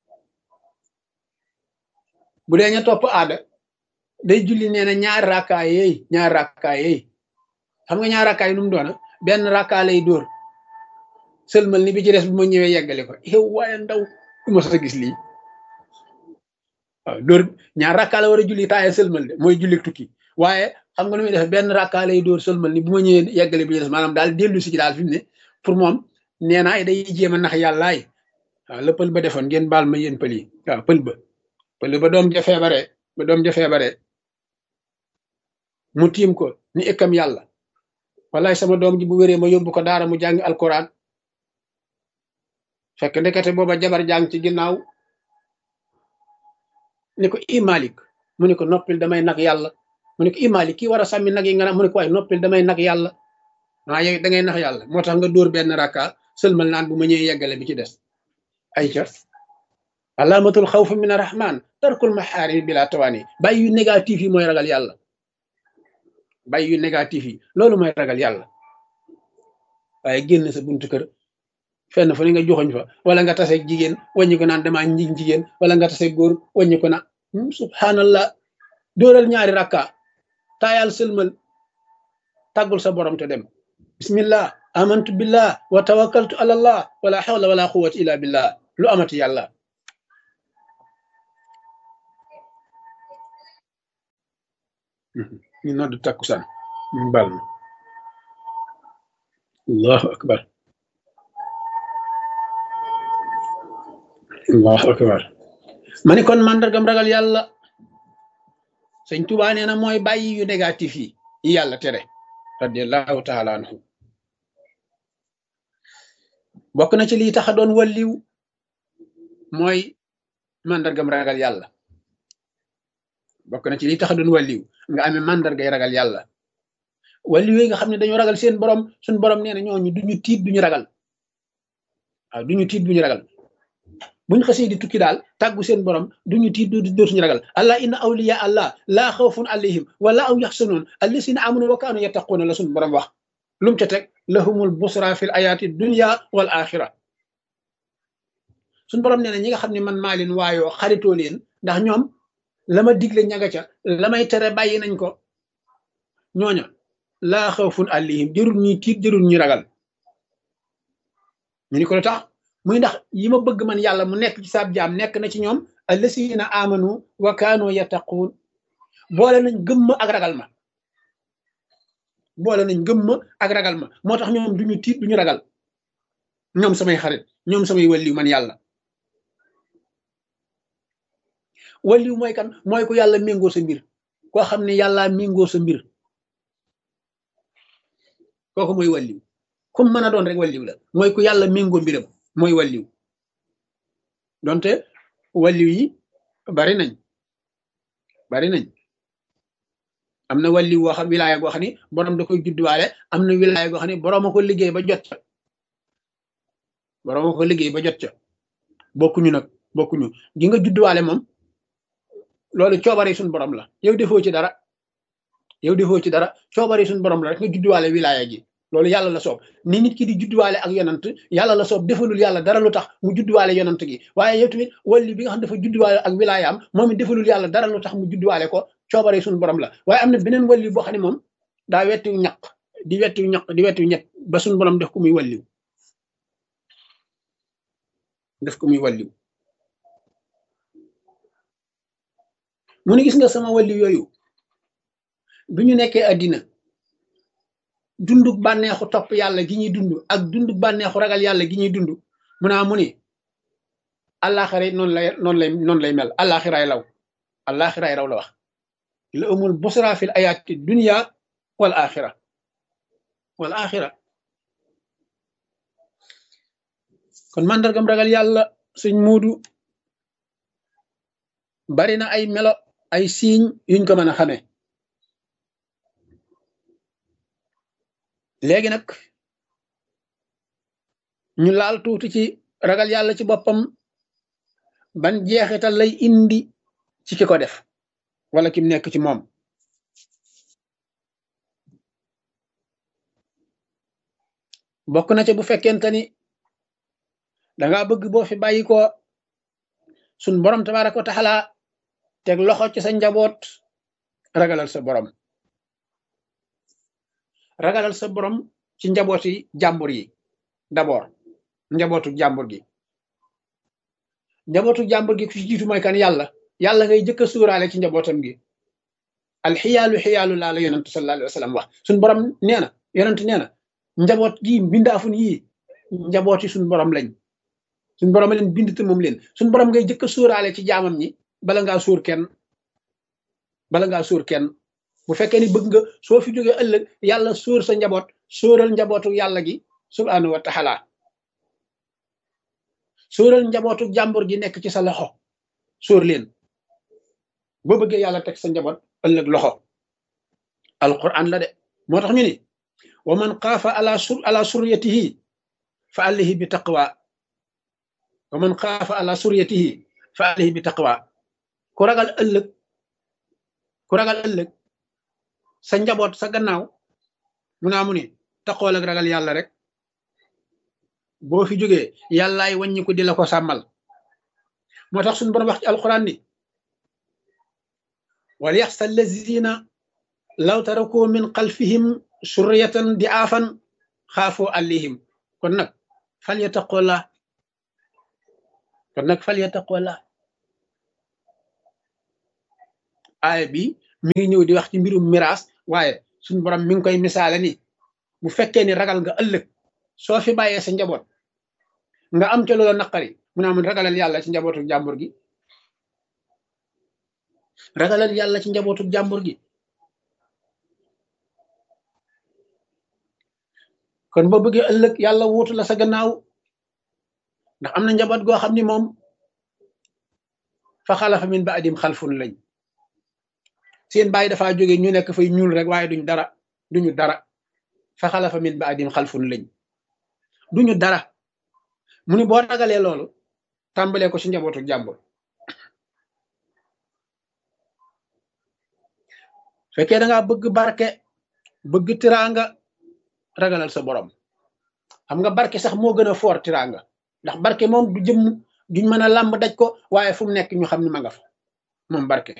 Speaker 1: bu dee ña topp aada day julli nee na ñaari rakkaa yeey ñaari rakkaa yeey xam nga ñaari rakkaa yi nu mu doona benn rakkaa lay dóor sëlmal ni bi ci des bu ma ñëwee yeggale ko yow waaye ndaw du ma sa gis lii waaw dóor ñaar rakkaa la war a julli taaye sëlmal de mooy julli tukki waaye xam nga nu muy def benn rakkaa lay dóor sëlmal ni bu ma ñëwee yeggale bi ci des maanaam daal dellu si ci daal fi mu ne pour moom nee naa day jéem a nax yàllaay waaw la pël ba defoon ngeen baal ma yéen pël yi waaw pël ba pël ba doom ja feebare ba doom ja feebare mu tiim ko ni ëkkam yàlla wallaay sama doom ji bu wéree ma yóbbu ko daara mu jàngi alquran fekk ndekete booba jabar jàng ci ginnaaw ni ko i malik mu ne ko noppil damay nag yàlla mu ne ko i malik kii war a sàmmi nag yi nga naan mu ne ko waaye noppil damay nag yàlla ah yow da ngay nax yàlla moo tax nga dóor benn rakka sëlmal naan bu ma ñëwee yeggale bi ci des ay ca alaamatul xawf min arrahman tarkul maxaarimi bila tawaani bàyyi yu négatif yi mooy ragal yàlla bàyyi yu négatif yi loolu mooy ragal yàlla waaye génn sa buntu kër fenn fu ne nga joxoñ fa wala nga tase jigéen wàññi ko naan damaa njig jigéen wala nga tase góor wàññi ko naan subhanallah dóoral ñaari rakka taayal sëlmal tàggul sa borom te dem bismillah amantu billah wa tawakkaltu ala allah wala hawla wala quwwata illa billah lu amati yàlla ñu nodd takkusaan ñu bal na allahu akbar allahu akbar ma ni kon màndargam ragal yàlla sëñ Tuubaa nee na mooy bàyyi yu négatif yi yi yàlla tere radiallahu taala anhu bokk na ci lii tax a doon walliw mooy màndargam ragal yàlla bokk na ci lii tax a doon walliw nga amee màndargay ragal yàlla walliw yi nga xam ne dañoo ragal seen borom suñ borom nee na ñooñu duñu tiit duñu ragal waaw duñu tiit duñu ragal buñ xasee di tukki daal tàggu seen borom duñu tiit dootuñu ragal allah inna awliya allah laa xawfun alayhim wala aw yaxsanuun allasina amanu wa kaanu yattaquuna la suñ borom wax lum ca teg lahumul busra fil ayaati dunya wal axira suñ borom nee na ñi nga xam ne man maa leen waayoo xaritoo leen ndax ñoom la ma digle ñaga ca la may tere bàyyi nañ ko ñooña laa xawfun alayhim jërul ñuy tiit jërul ñuy ragal ñu ni ko lu tax muy ndax yi ma bëgg man yàlla mu nekk ci saab jaam nekk na ci ñoom allasina amanu wa kaanu yattaquun boole nañ gëmma ak ragal ma boole nañ gëmma ak ragal ma moo tax ñoom duñu tiit duñu ragal ñoom samay xarit ñoom samay walliw man yàlla walliw mooy kan mooy ku yàlla méngoo sa mbir koo xam ne yàlla méngoo sa mbir kooku mooy walliw kum mën a doon rek walliw la mooy ku yàlla méngoo mbiram mooy walliw donte walliw yi bari nañ bari nañ am na walliw woo xam wilaaya goo xam ni borom da koy judduwaale am na wilaaya goo xam ni borom a ko liggéey ba jot ca borom a ko liggéey ba jot ca bokkuñu nag bokkuñu gi nga judduwaale moom loolu coobare suñ borom la yow defoo ci dara yow defoo ci dara coobare suñ borom la rek nga judduwaale wilaaya gi loolu yàlla la soob ni nit ki di judduwaale ak yonant yàlla la soob defalul yàlla dara lu tax mu judduwaale yonant gi waaye yow tamit walli bi nga xam dafa judduwaale ak wilaayaam moom it defalul yàlla dara lu tax mu judduwaale ko coobare suñu borom la waaye am na beneen walli boo xam ne moom daa wettiw ñaq di wettiw ñaq di wettiw ñett ba suñu borom def ko muy walliw def ko muy walliw mu ne gis nga sama walliw yooyu bi ñu nekkee addina dunduk bànneexu topp yàlla gi ñuy dund ak dunduk bànneexu ragal yàlla gi ñuy dund mu naa mu ni àllaaxira noonu lay noonu lay noonu lay mel àllaaxiraay law àllaaxiraay raw la wax la amul busra fil ayaati dunya wal axira wal axira kon màndargam ragal yàlla suñ muudu bari na ay melo ay siiñ yuñ ko mën a xamee léegi nag ñu laal tuuti ci ragal yàlla ci boppam ban jeexital lay indi ci ki ko def wala kim nekk ci moom bokk na ca bu fekkente ni danga bëgg boo fi bàyyi ko sun borom tabaraka wa taala teg loxo ci sa njaboot ragalal sa borom ragalal sa borom ci njabooti jàmbur yi d'abord njabootu jàmbur gi njabootu jàmbur gi ku ci jiitu mooy kan yàlla yàlla ngay jëkk a suuraale ci njabootam gi alxiyaalu xiyaalu laa la yonentu sallallahu alayhi wa sallam wax suñ borom nee na yonent nee na njaboot gi mbindaafun yii njabooti suñ borom lañ suñ borom leen bind te moom leen suñ borom ngay jëkk a suuraale ci jaamam ñi bala ngaa suur kenn bala ngaa suur kenn bu fekkee ni bëgg nga soo fi jógee ëllëg yàlla sóor sa njaboot sóoral njabootu yàlla gi subhaanahu wa taala sóoral njabootu jàmbur gi nekk ci sa loxo sóor leen boo bëggee yàlla teg sa njaboot ëllëg loxo alquran la de moo tax ñu ni wa man xaafa ala sur ala suryatihi fa alayhi bi taqwa wa man xaafa ala suryatihi fa alayhi bi taqwa ku ragal ëllëg ku ragal ëllëg sa njaboot sa gannaaw mu naa mu ni taxool ak ragal yàlla rek boo fi jógee yàllaay wàññi ko di la ko sàmmal moo tax suñu borom wax ci alquran ni wal yaxsa allazina law taraku min xalfihim surriyatan di aafan xaafoo alayhim kon nag fal yattaqullah kon nag fal yattaqullah aaya bi mi ngi ñëw di wax ci mbirum miraas waaye suñu borom mi ngi koy misaale ni bu fekkee ni ragal nga ëllëg soo fi bàyyee sa njaboot nga am ca loola naqari mu naa mun ragalal yàlla ci njabootu jàmbur gi ragalal yàlla ci njabootu jàmbur gi kon boo bëggee ëllëg yàlla wuutu la sa gannaaw ndax am na njaboot goo xam ni moom fa xalafa min ba adim xalfun lañ seen bàyyi dafaa jóge ñu nekk fay ñuul rek waaye duñ dara duñu dara fa xalafa min ba adim xalfun lañ duñu dara mu ni boo ragalee loolu tàmbalee ko ci njabootu jàmbur fekkee da ngaa bëgg barke bëgg tiraanga ragalal sa borom xam nga barke sax moo gën a foor tiraanga ndax barke moom du jëmm duñ mën a làmb daj ko waaye fu mu nekk ñu xam ne ma nga fa moom barke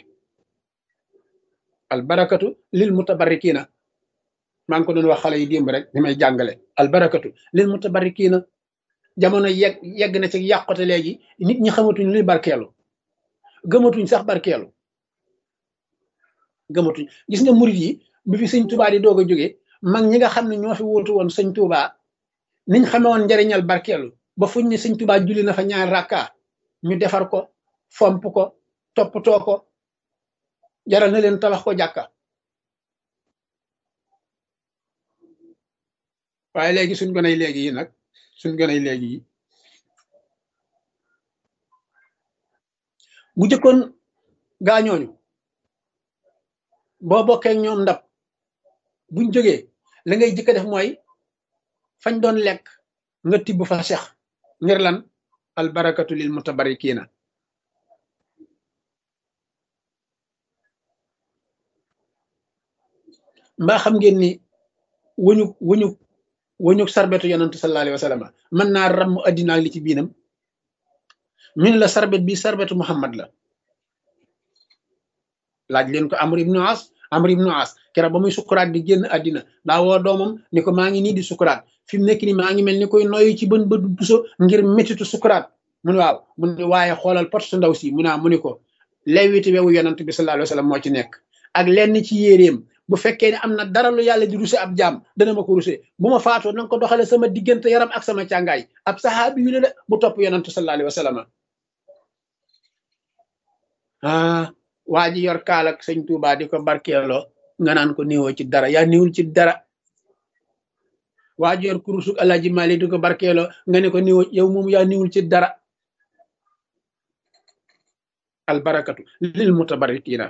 Speaker 1: al barakatu lil mutabarrikiina maa ngi ko doon wax xale yi démb rek ni may jàngale al barakatu lil mutabarrikiina jamono yegg yegg na ci yàqote léegi nit ñi xamatuñ luy barkeelu gëmatuñ sax barkeelu gëmatuñ gis nga murit yi bi fi sëñ tubaa di doog a jóge mag ñi nga xam ne ñoo fi wuutu woon sëñ tubaa niñ xame woon njariñal barkeelu ba fuñ ne sëñ tubaa julli na fa ñaar rakka ñu defar ko fomp ko toppatoo ko jaral na leen tabax ko jàkka waaye léegi suñ gonay léegi yi nag suñ gonay léegi yi bu jëkkoon gaañooñu boo bokkee ñoom ndab buñ jógee la ngay jëkk def mooy fañ doon lekk nga tibb fa sex ngir lan albarakatu lil mutabarikina mbaa xam ngeen ni wuñu wuñu wuñu sarbetu yonantu sallallahu alayhi wa sallam mën naa ramm addinaak li ci biinam ñu ne la sarbet bi sarbetu muhammad la laaj leen ko amr ibnu as amr ibnu as kera ba muy sukuraat di génn àddina daa woo doomam ni ko maa ngi nii di sukuraat fi mu nekk ni maa ngi mel ni koy noyu ci bën bët buso ngir métitu sukuraat mu ne waaw mu ne waaye xoolal pot su ndaw si mu naa mu ni ko lewiti wewu yonant bi sallallahu alayhi wa sallam moo ci nekk ak lenn ci yéreem bu fekkee ne am na dara lu yàlla di ruse ab jaam dana ma ko ruse bu ma faatoo nanga ko doxale sama diggante yaram ak sama càngaay ab saxaabi yu la de bu topp yonantu sallallahu alayhi wa sallam ah waa ji yor kaal ak sëñ Tuubaa di ko barkeeloo nga naan ko néewoo ci dara yaa néewul ci dara waa ji yor kurusuk Alaaji Maalik di ko barkeeloo nga ne ko néewoo yow moom yaa néewul ci dara albarakatu lil mutabarrikiina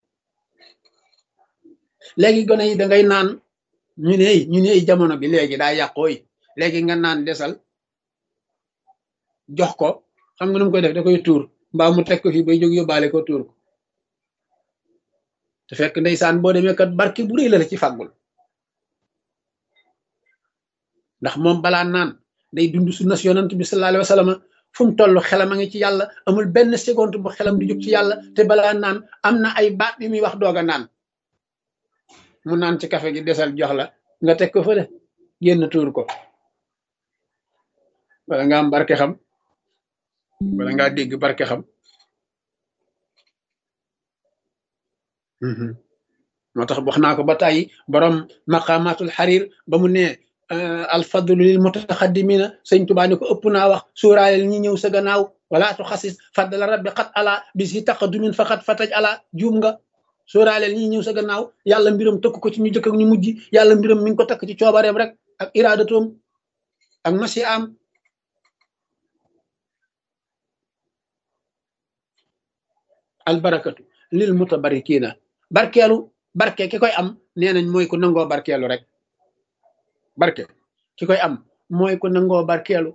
Speaker 1: léegi gone yi da ngay naan ñu ne ñu ne jamono bi léegi daa yàqooy léegi nga naan desal jox ko xam nga nu mu koy def da koy tuur mbaa mu teg ko fii bay jóg yóbbaale ko tuur ko te fekk ndeysaan boo demee kat barke bu rëy la la ci fàggul ndax moom balaa naan day dund sunna si yonant bi sallallahu alayhi wa sallam fu mu toll xelam a ngi ci yàlla amul benn seconde bu xelam di jóg ci yàlla te balaa naan am na ay baat yu muy wax doog a naan mu naan ci kafe gi desal jox la nga teg ko fële génn tuur ko wala nga am barke xam wala ngaa dégg barke xam moo tax wax naa ko ba tàyyi borom maqamatul xarir ba mu ne alfadlu lil mutaxaddimina sëñ tubaa ni ko ëpp naa wax suuraaleel ñi ñëw sa gannaaw wala tu xasis faddala rabbi xat ala bi si taqadumin faqat fataj ala juum nga suuraaleel ñi ñëw sa gannaaw yàlla mbiram tëkk ko ci ñu jëkk ak ñu mujj yàlla mbiram mi ngi ko takk ci coobareem rek ak iradatoom ak masi am albarakatu lil mutabarikina barkeelu barke ki koy am nee nañ mooy ku nangoo barkeelu rek barke ki koy am mooy ku nangoo barkeelu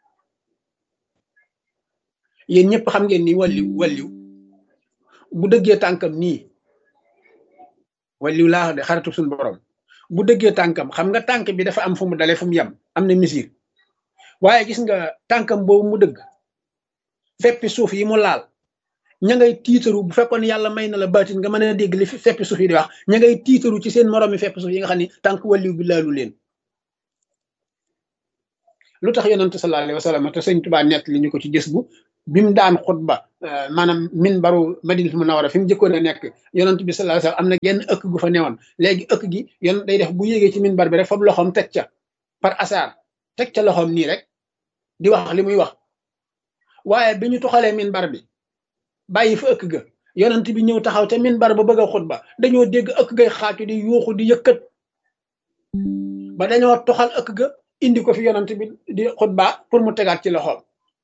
Speaker 1: yéen ñëpp xam ngeen ni walliw walliw bu dëggee tànkam nii walliw laa de xaritu suñu borom bu dëggee tànkam xam nga tànk bi dafa am fu mu dale fu mu yem am na misir waaye gis nga tànkam boobu mu dëgg feppi suuf yi mu laal ña ngay tiitaru bu fekkoon yàlla may na la baatin nga mën a dégg li feppi suuf yi di wax ña ngay tiitaru ci seen moroomi feppi suuf yi nga xam ni tànk walliw bi laalu leen lu tax yonante sallallahu alayhi wa sallam te sëñ Tuubaa nett li ñu ko ci gis bu bi mu daan xutba maanaam min baru madinatu munawara fi mu jëkkoon a nekk yonent bi sallallahu alayhi wasallam am na genn ëkk gu fa newoon léegi ëkk gi yon day def bu yéegee ci min bar bi rek foofu loxoom teg ca par hasard teg ca loxoom nii rek di wax li muy wax waaye bi ñu toxalee min bar bi bàyyi fa ëkk ga yonent bi ñëw taxaw te min bar ba bëgg a xutba dañoo dégg ëkk gay xaatu di yuuxu di yëkkat ba dañoo toxal ëkk ga indi ko fi yonent bi di xutba pour mu tegaat ci loxoom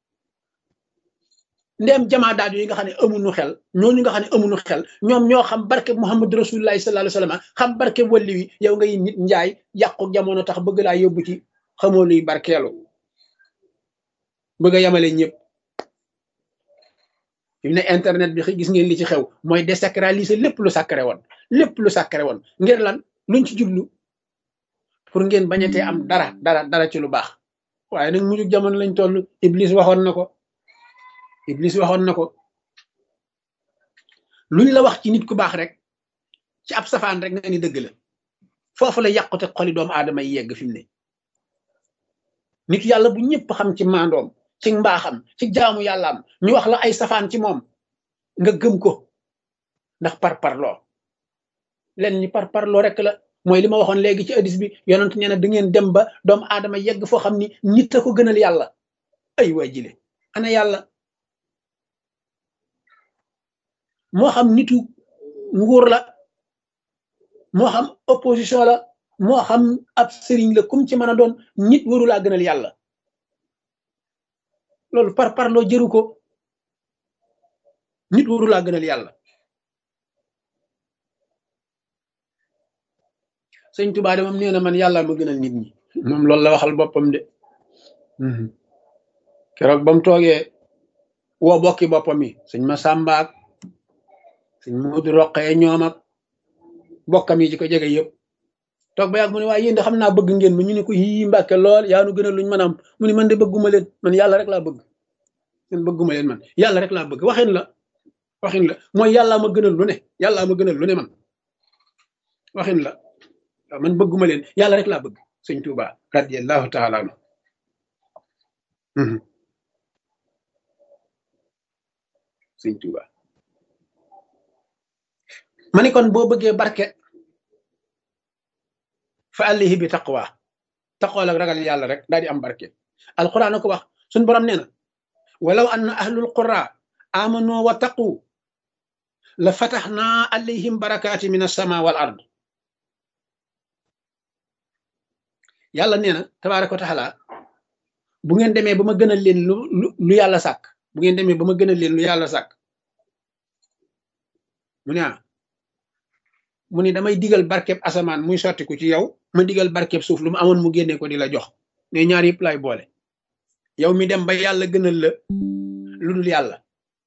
Speaker 1: ndéem jamaa daal yi nga xam ne amuñu xel ñooñu nga xam ne amuñu xel ñoom ñoo xam barke Muhammad rasulullahi sallallahu alayhi wasallam xam barke walli wi yow ngay nit njaay yàqu jamono tax bëgg laa yóbbu ci xamoo luy barkeelu bëgg a yamale ñëpp fi mu ne internet bi gis ngeen li ci xew mooy désacraliser lépp lu sacré woon lépp lu sacré woon ngir lan luñ ci jublu pour ngeen bañatee am dara dara dara ci lu baax waaye nag mujj jamono lañ toll Iblis waxoon na ko Iblis waxoon na ko luñ la wax ci nit ku baax rek ci ab safaan rek nga ni dëgg la foofu la yàqute xoli doomu aadama yi yegg fi mu ne nit yàlla bu ñëpp xam ci maandoom ci mbaaxam ci jaamu yàllaam ñu wax la ay safaan ci moom nga gëm ko ndax par parloo leen ñi par parloo rek la mooy li ma waxoon léegi ci hadis bi yonent nee na da ngeen dem ba doomu aadama yegg foo xam ni nit a ko gënal yàlla ay waa jile ana yàlla moo xam nitu nguur la moo xam opposition la moo xam ab sëriñ la kum ci mën a doon nit waru laa gënal yàlla loolu par parloo jëru ko nit waru laa gënal yàlla sëñ Tuubaa de moom nee na man yàlla ma gënal nit ñi moom loolu la waxal boppam de keroog ba mu toogee woo bokki boppam yi sëñ ma sàmbaak sëñ Moodu Roqee ñoom ak bokkam yi ci ko jege yëpp toog ba yàgg mu ne waaye yéen de xam naa bëgg ngeen ma ñu ne ko yii mbàkke lool yaa nu gënal luñ mën a am mu ne man de bëgguma leen man yàlla rek laa bëgg man bëgguma leen man yàlla rek laa bëgg waxin la waxin la mooy yàllaa ma gënal lu ne yàllaa ma gënal lu ne man waxin la waaw man bëgguma leen yàlla rek laa bëgg sëñ Tuuba radiyallahu taala anu sëñ Tuuba ma ni kon boo bëggee barke fa àllihi bi taqwa taqwa ak ragal yàlla rek daal di am barke alquran na ko wax suñ borom nee na walaw anna ahlul qura amanu wa taqu la fataxna alayhim barakaati min alsama wal ard yàlla nee na tabaaraka wa taala bu ngeen demee ba ma gënal leen lu lu yàlla sàkk bu ngeen demee ba ma gënal leen lu yàlla sàkk mu ne ah mu ni damay digal barkeb asamaan muy sottiku ci yow ma digal barkeb suuf lu mu amoon mu génne ko di la jox ne ñaar yëpp lay boole yow mi dem ba yàlla gënal la lu dul yàlla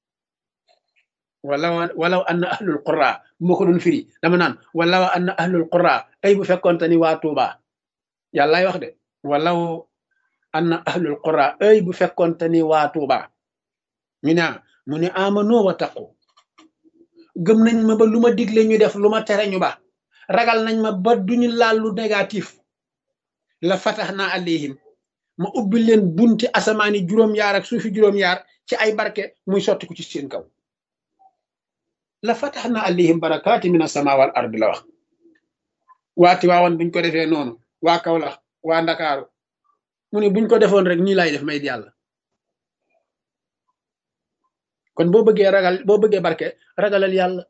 Speaker 1: wala walaw anna ahlul qura bu ma ko doon firi dama naan walaw anna ahlul qura ay bu fekkonte ni waa Tuuba yàllaay wax de walaw anna ahlul qura ay bu fekkonte ni waa Tuuba ñu ne mu ne amano wa taqu gëm nañ ma ba lu ma digle ñu def lu ma tere ñu ba ragal nañ ma ba duñu laal lu négatif la fatax naa alayhim ma ubbi leen bunti asamaani juróom-yaar ak suufi juróom-yaar ci ay barke muy sotti ko ci seen kaw la fatax naa alayhim barakaati min asama wal ard la wax waati waawoon buñ ko defee noonu waa Kawlax waa Ndakaaru mu ne buñ ko defoon rek nii lay def may yàlla kon boo bëggee ragal boo bëggee barke ragalal yàlla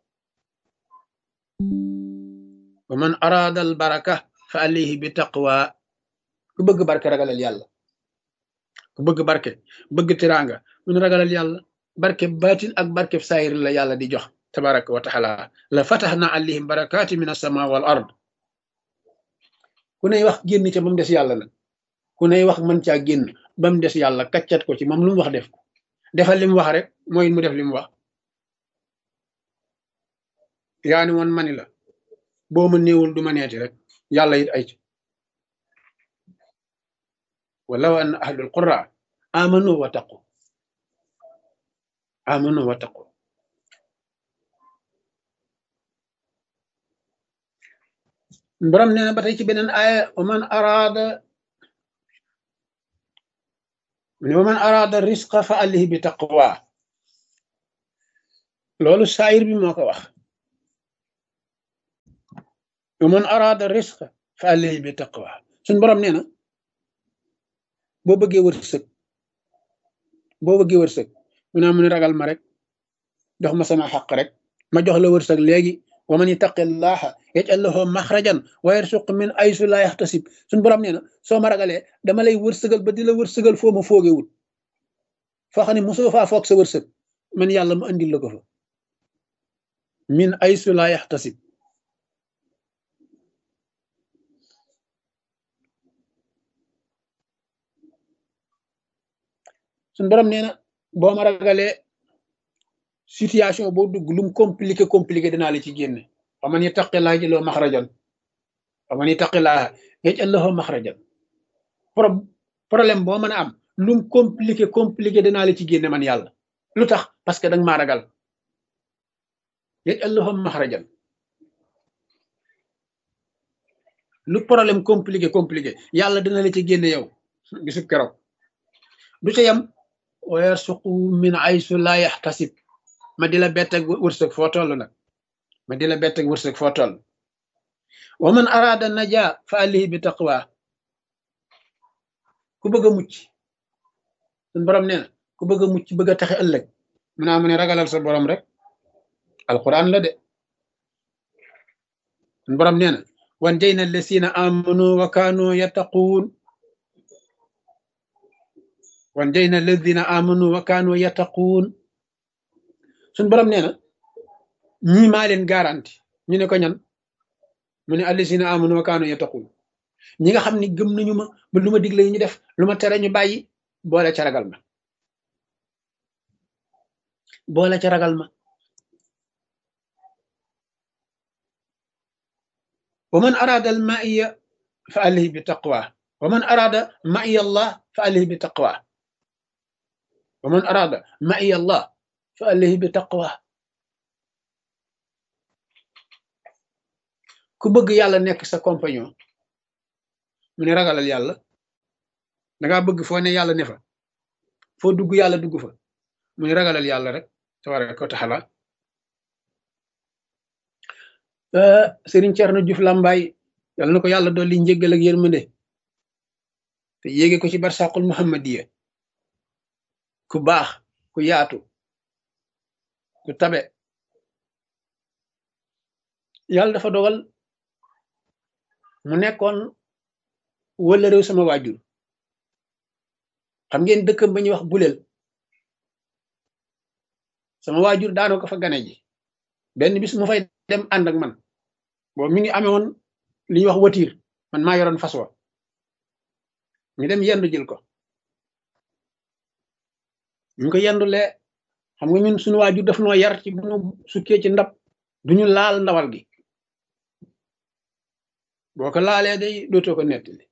Speaker 1: wa man araada al baraka fa alayhi bi taqwa ku bëgg barke ragalal yàlla ku bëgg barke bëgg tiraanga mun ragalal yàlla barke baatin ak barke saayir la yàlla di jox tabaraka wa taala la fataxna alayhim barakaati min asama wal ard ku ney wax génn ca ba mu des yàlla nag ku ney wax mën caa génn ba mu des yàlla kaccat ko ci moom lu mu wax def ko defal li mu wax rek mooy mu def li mu wax yaa ni woon mani la boo ma néewul du ma neeti rek yàlla it ay ci walaw anna ahlul qura amanu wa taqu amanu wa taqu borom nee na ba tey ci beneen aaya wa man araada mu ne wa man araada risqa fa alihi bi taqwa loolu saayir bi moo ko wax wa man araada risqa fa alihi bi taqwa suñ borom nee na boo bëggee wërsëg boo bëggee wërsëg mu naa mu ne ragal ma rek jox ma sama xaq rek ma jox la wërsëg léegi wa man yattaqillaha yaj'al lahu maxrajan wa yarsuq min aysu la yaxtasib suñ borom nee na soo ma ragalee dama lay wërsëgal ba di la wërsëgal foo ma foogewul foo xam ne mosoo faa foog sa wërsëg man yàlla mu andil la ko fa min aysu la yaxtasib suñ borom nee na boo ma ragalee situation boo dugg lum compliqué compliqué dinaa la ci génne wa man yattaqillaa yaj'al lahu maxrajan wa man yattaqillaa yaj'al lahu maxrajan problème boo mën a am lum compliqué compliqué dinaa la ci génne man yàlla lu tax parce que danga maa ragal yaj'al lahu maxrajan lu problème compliqué compliqué yàlla dina la ci génne yow bisub keroog du ca yam wa yarsuqu min aysu la yaxtasib ma di la bett ak wërsëg foo toll nag ma di la bett ak wërsëg foo toll wa man araada naja fa alihi bi taqwa ku bëgg a mucc suñ borom nee na ku bëgg a mucc bëgg a taxe ëllëg mu naa mu ne ragalal sa borom rek alquran la de suñ borom nee na wan jay na lesina amanu wa kaanu yattaquun wan jay na lesina amanu wa kaanu yattaquun suñ borom nee na ñii maa leen garanti ñu ne ko ñan mu ne allisina amanu wa kaanu yattaqun ñi nga xam ne gëm nañu ma ba lu ma digle ñu def lu ma tere ñu bàyyi boole ca ragal ma boole ca ragal ma wa man arada al maiya fa alayhi bi taqwa wa man arada maiya allah fa alayhi bi taqwa wa man arada maiya allah fa alayhi bi taqwa ku bëgg yàlla nekk sa compagnon mu ne ragalal yàlla dangaa bëgg foo ne yàlla ne fa foo dugg yàlla dugg fa mu ne ragalal yàlla rek tabaraka wa taala Sëriñ Cerno Juuf Làmbaay yàlla na ko yàlla dolli njéggal ak yërmande te yéege ko ci barsaqul muhammadiya ku baax ku yaatu ku tabe yàlla dafa dogal mu nekkoon wala réew sama waajur xam ngeen dëkkam ba ñuy wax buleel sama waajur daanoo ko fa gane ji benn bis mu fay dem ànd ak man boobu mi ngi amee woon li ñuy wax watiir man maa yoroon fas wa ñu dem yendu jël ko ñu ko yendulee xam nga ñun suñu waajur daf noo yar ci bu ñu sukkee ci ndab duñu laal ndawal gi boo ko laalee day dootoo ko nettali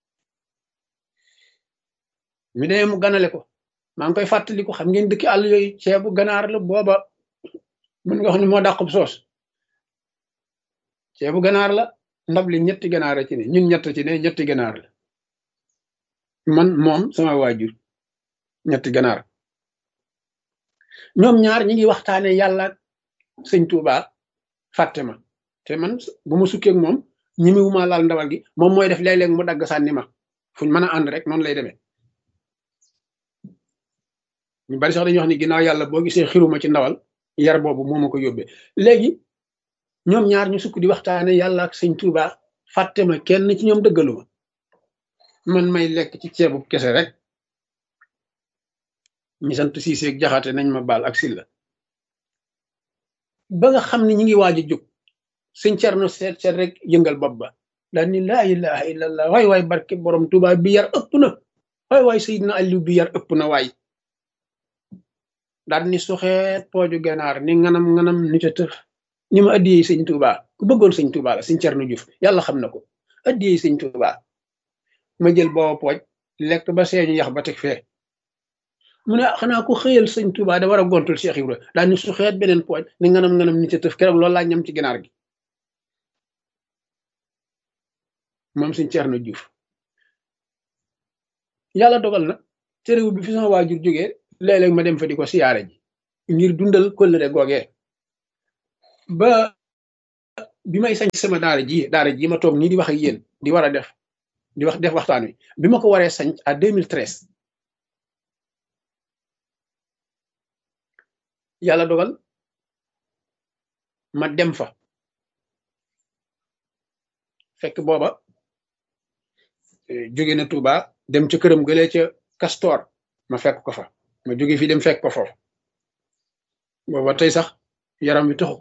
Speaker 1: mi demee mu ganale ko maa ngi koy fàttali ko xam ngeen dëkki àll yooyu ceebu ganaar la booba mën nga wax ne moo dàqub soos ceebu ganaar la ndab li ñetti ganaar ci ne ñun ñett ci ne ñetti ganaar la man moom sama waajur ñetti ganaar ñoom ñaar ñi ngi waxtaane yàlla sëñ Tuuba fàtte ma te man bu ma sukkeeg moom ñimiwuma laal ndawal gi moom mooy def léeg-léeg mu dagg sànni ma fuñ mën a ànd rek noonu lay demee ñu bari sax dañuy wax ni ginnaaw yàlla boo gisee xiruma ci ndawal yar boobu moo ma ko yóbbee léegi ñoom ñaar ñu sukk di waxtaane yàlla ak sëñ Tuuba fàtte ma kenn ci ñoom dëggalu ma man may lekk ci ceebu kese rek ñi sant siiseeg jaxate nañ ma baal ak silla ba nga xam ne ñi ngi waaj a jóg sëñ Cerno seet seet rek yëngal bopp ba daal ni laa ilaha illallah waay waay barke borom Tuuba bi yar ëpp na waay waay Seydina Aliou bi yar ëpp na waay daal ni suxeet pooju ganaar ni nganam nganam ni ca tëf ni ma addiyee sëñ Tuuba ku bëggoon sëñ Tuuba la sëñ Cerno Juuf yàlla xam na ko addiyee sëñ Tuuba ma jël booba pooj lekk ba seeñu yax ba teg fee mu ne xanaa ku xëyal sëñ Tuuba da war a gontul Cheikh Ibra daal ni suxeet beneen pooj ni nganam nganam ni ca tëf keroog loolu laa ñam ci ganaar gi moom sëñ Cerno Juuf yàlla dogal na terewul bi fi sama waajur jógee léeg-léeg ma dem fa di ko siyaare ji ngir dundal kóllëre googee ba bi may sañ sama daara ji daara ji ma toog nii di wax ak yéen di war a def di wax def waxtaan wi bi ma ko waree sañ à 2013 yàlla dogal ma dem fa fekk booba jóge na Touba dem ca këram gëlee ca Castor ma fekk ko fa ma jóge fi dem fekk ko foofu booba tey sax yaram wi taxu